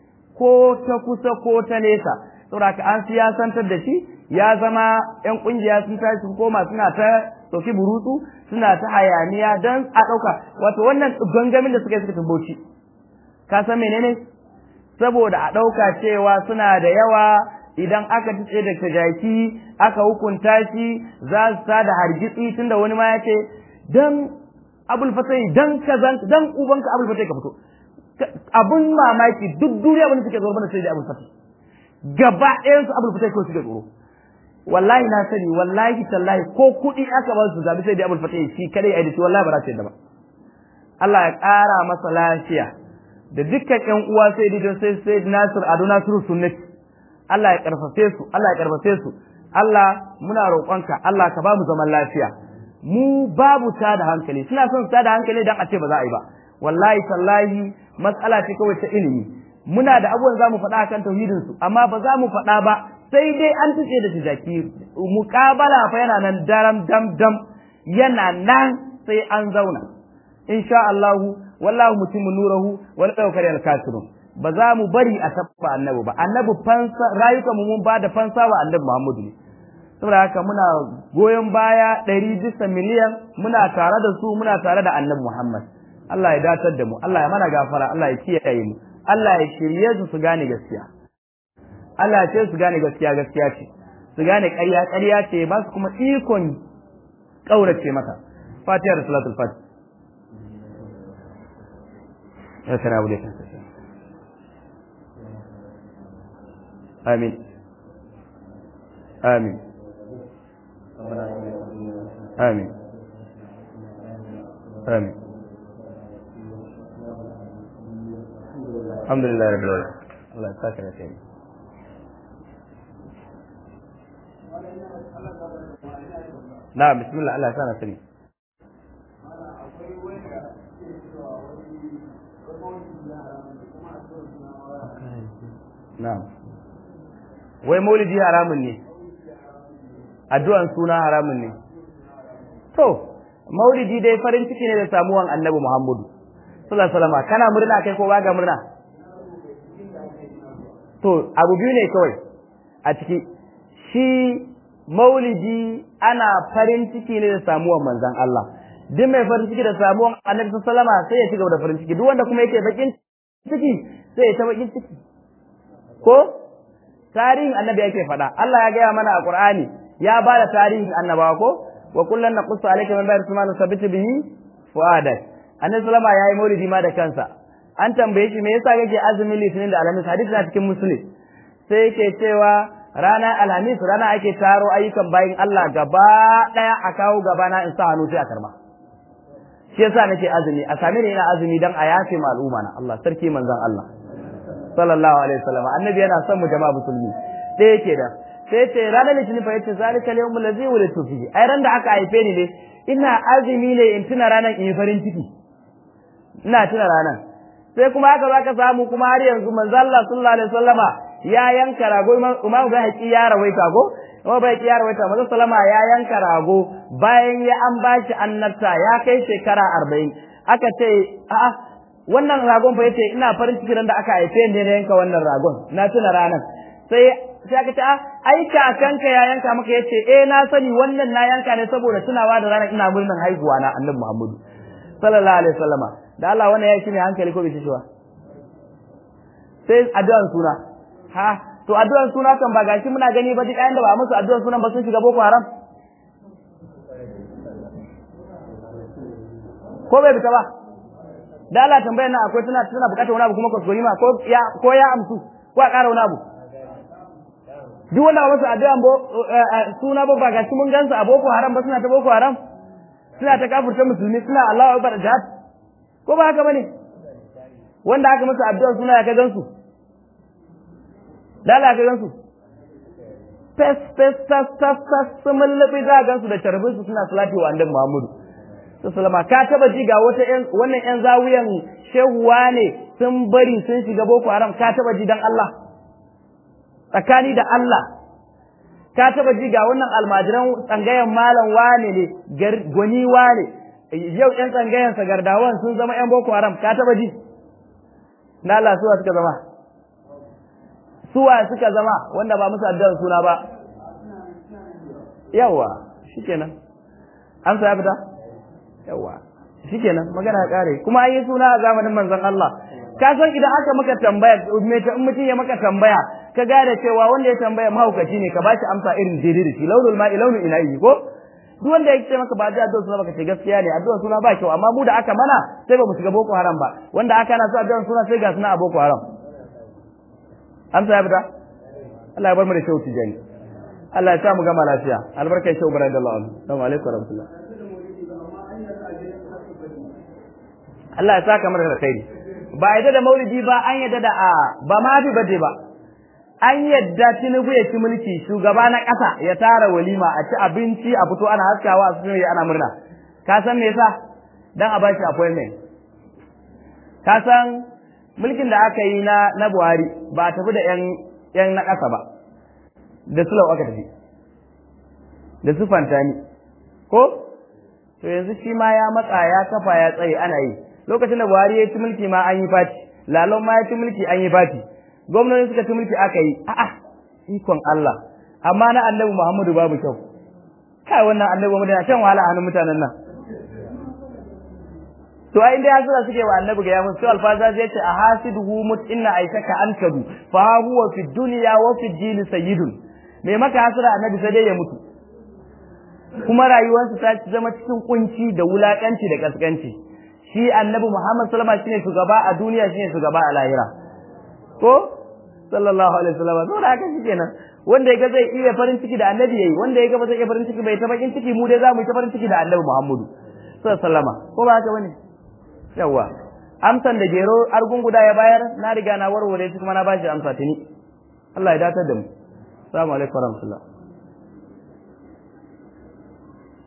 A: ko ta kusa ko ta nesa saboda an siyasantar da shi ya zama yan kungiya sun tashi sun koma suna ta sauki burutsu suna ta hayaniya don a ɗauka wato wannan gangamin da suka yi suka tumboci ka san menene saboda a ɗauka cewa suna da yawa idan aka tice da jaki aka hukunta shi za su ta da hargitsi tunda wani ma ya ce dan abul fatai dan kazan dan ubanka abul fatai ka fito abun mamaki duk duniya wani suke zuwa mana sai da abul fatai gaba ɗayan su abul fatai ko suke tsoro wallahi na sani wallahi tallahi ko kuɗi aka ba su zabi sai da abul fatai shi kadai a dace wallahi ba za su yadda ba Allah ya ƙara masa lafiya da dukkan ƴan uwa sai da don sai sai Nasir Ado Nasiru Sunnati Allah ya karfafe su Allah ya karfafe su Allah muna roƙonka Allah ka ba mu zaman lafiya mu babu ta da hankali suna son ta da hankali dan a ce ba za a yi ba wallahi tallahi matsala ce kawai ta ilimi muna da abubuwan za mu faɗa akan tauhidin su amma ba za mu faɗa ba sai dai an tuce da tijaki muƙabala fa yana nan daram dam dam yana nan sai an zauna insha Allah wallahu mutimmu nurahu wal tawkal al kafirun ba za mu bari a tabba annabi ba annabi fansa rayuka mu mun ba da fansa wa annabi Muhammadu ne saboda haka muna goyon baya ɗari bisa miliyan muna tare da su muna tare da annabi Muhammad Allah ya datar da mu Allah ya mana gafara Allah ya kiyaye mu Allah ya shirye su su gane gaskiya Allah ya ce su gane gaskiya gaskiya ce su gane ƙarya ƙarya ce ba su kuma ikon ƙaurace maka fatiha da salatul fatiha ya sana abu da ya amin amin amin amin alhamdulillah rabbil alamin Allah ya saka da kai na bismillah Allah ya sana sani na'am wai maulidi haramun ne addu'an suna haramun ne to maulidi dai farin ciki ne da samuwan annabi muhammadu sallallahu alaihi wasallam kana murna kai ko ga murna to abu biyu ne kawai a ciki shi maulidi ana farin ciki ne da samuwan manzon Allah duk mai farin ciki da samuwan annabi sallallahu alaihi wasallam sai ya ci gaba da farin ciki duk wanda kuma yake bakin ciki sai ya ta bakin ciki ko tarihin annabi yake faɗa Allah ya gaya mana a Qur'ani ya ba da tarihin annabawa ko wa kullun naqussu alayka min ba'di ma nusabbitu bihi fuadak annabi sallama yayi maulidi ma da kansa an tambaye shi me yasa kake azumin litinin da alhamis hadisi na cikin muslim sai yake cewa rana alhamis rana ake taro ayyukan bayin Allah gaba daya a kawo gaba na in sa hannu sai a karba shi yasa nake azumi a same ni ina azumi dan a yafe ma al'umma na Allah sarki manzon Allah sallallahu alaihi wasallam annabi yana son mu jama'a musulmi sai yake da sai ce ranar litinin fa yace zalika al-yawmul ladzi wulidtu fihi ai ran da aka haife ni ne ina azumi ne in tuna ranar in farin ciki ina tuna ranar sai kuma haka zaka samu kuma har yanzu manzo Allah sallallahu alaihi wasallama ya yanka rago imam bai haƙi ya rawaita ko kuma bai ya rawaita manzo sallama ya yanka rago bayan ya an bashi annabta ya kai shekara 40 aka ce a'a wannan ragon fa yace ina farin ciki ran da aka haife ni na yanka wannan ragon na tuna ranar sai sai aka ce ai kakanka ya yanka maka yace eh na sani wannan na yanka ne saboda tunawa da ranar ina murnan haihuwa na annabi Muhammadu sallallahu alaihi wasallama da Allah wannan ya shi ne hankali ko bai shi ba sai addu'an suna ha to addu'an suna kan ba gashi muna gani ba duk ayan da ba musu addu'an sunan ba sun shiga boko haram ko bai fita ba da Allah tambayar nan akwai tana tana bukatar wani abu kuma kuskure ma ko ya ko ya amsu ko a ƙara wani abu duk wanda ba musu addu'an bo suna ba ba gashi mun gansu a boko haram ba suna ta boko haram suna ta kafirta musulmi suna Allahu akbar jihad ko ba haka bane wanda aka musu addu'an suna ya ka gansu da Allah ka gansu fes fes tas tas tas sun mallabi za gansu da tarbin su suna salati wa annabi Muhammadu sallama ka taba ji ga wata yan wannan yan zawiyan shehuwa ne sun bari sun shiga boko haram ka taba ji dan Allah tsakani da Allah ka taba ji ga wannan almajiran tsangayen malam wane ne gwani wane yau yan tsangayen sa gardawan sun zama yan boko haram ka taba ji na Allah suwa suka zama suwa suka zama wanda ba musu addu'ar suna ba yawa shikenan amsa ya fita yawa shikenan magana ya kare kuma an yi suna a zamanin manzon Allah ka san idan aka maka tambaya me ta in mutum ya maka tambaya ka gane cewa wanda ya tambaya mahaukaci ne ka bashi amsa irin daidai da shi launul ma'i launul ilahi ko duk wanda ya ce maka ba da addu'a suna baka ce gaskiya ne addu'a suna ba kyau amma mu da aka mana sai ba mu shiga boko haram ba wanda aka na su addu'a suna sai ga suna a boko haram amsa ya fita Allah ya bar mu da shauti jani Allah ya sa mu gama lafiya albarkai shau bara da Allah assalamu alaikum wa rahmatullah Allah ya saka mana da khairi ba yadda da maulidi ba an yadda da a ba ma fi bade ba an yadda tinubu ya ci mulki shugaba na ƙasa ya tara walima a ci abinci a fito ana haskawa a cikin ana murna ka san me yasa dan a bashi appointment ka san mulkin da aka yi na na Buhari ba a tafi da yan yan na ƙasa ba da sulau aka tafi da su fantani ko to yanzu shi ma ya matsa ya kafa ya tsaye ana yi lokacin da Buhari ya ci mulki ma an yi fati lalon ma ya ci mulki an yi fati gwamnati suka ci mulki aka yi a'a ikon Allah amma na annabi Muhammadu babu kyau kai wannan annabi Muhammadu na shan wahala a hannun mutanen nan to ai inda hasira suke wa annabi ga ya musu alfaza zai ce a hasiduhu mut inna aishaka ankadu fa huwa fi dunya wa fi dini sayyidun mai maka hasara annabi sai dai ya mutu kuma rayuwarsa ta zama cikin kunci da wulakanci da kaskanci shi annabi Muhammad sallallahu alaihi wasallam shine shugaba a duniya shine shugaba a lahira ko sallallahu alaihi wasallam to da haka shikenan wanda yaga zai iya farin ciki da annabi yayi wanda yaga ba zai iya farin ciki bai ta bakin ciki mu dai za mu yi ta farin ciki da annabi Muhammadu sallallahu alaihi wasallam ko ba haka bane yawa amsan da gero argun guda ya bayar na riga na warware shi kuma na bashi amsa tuni Allah ya datar da mu assalamu alaikum warahmatullahi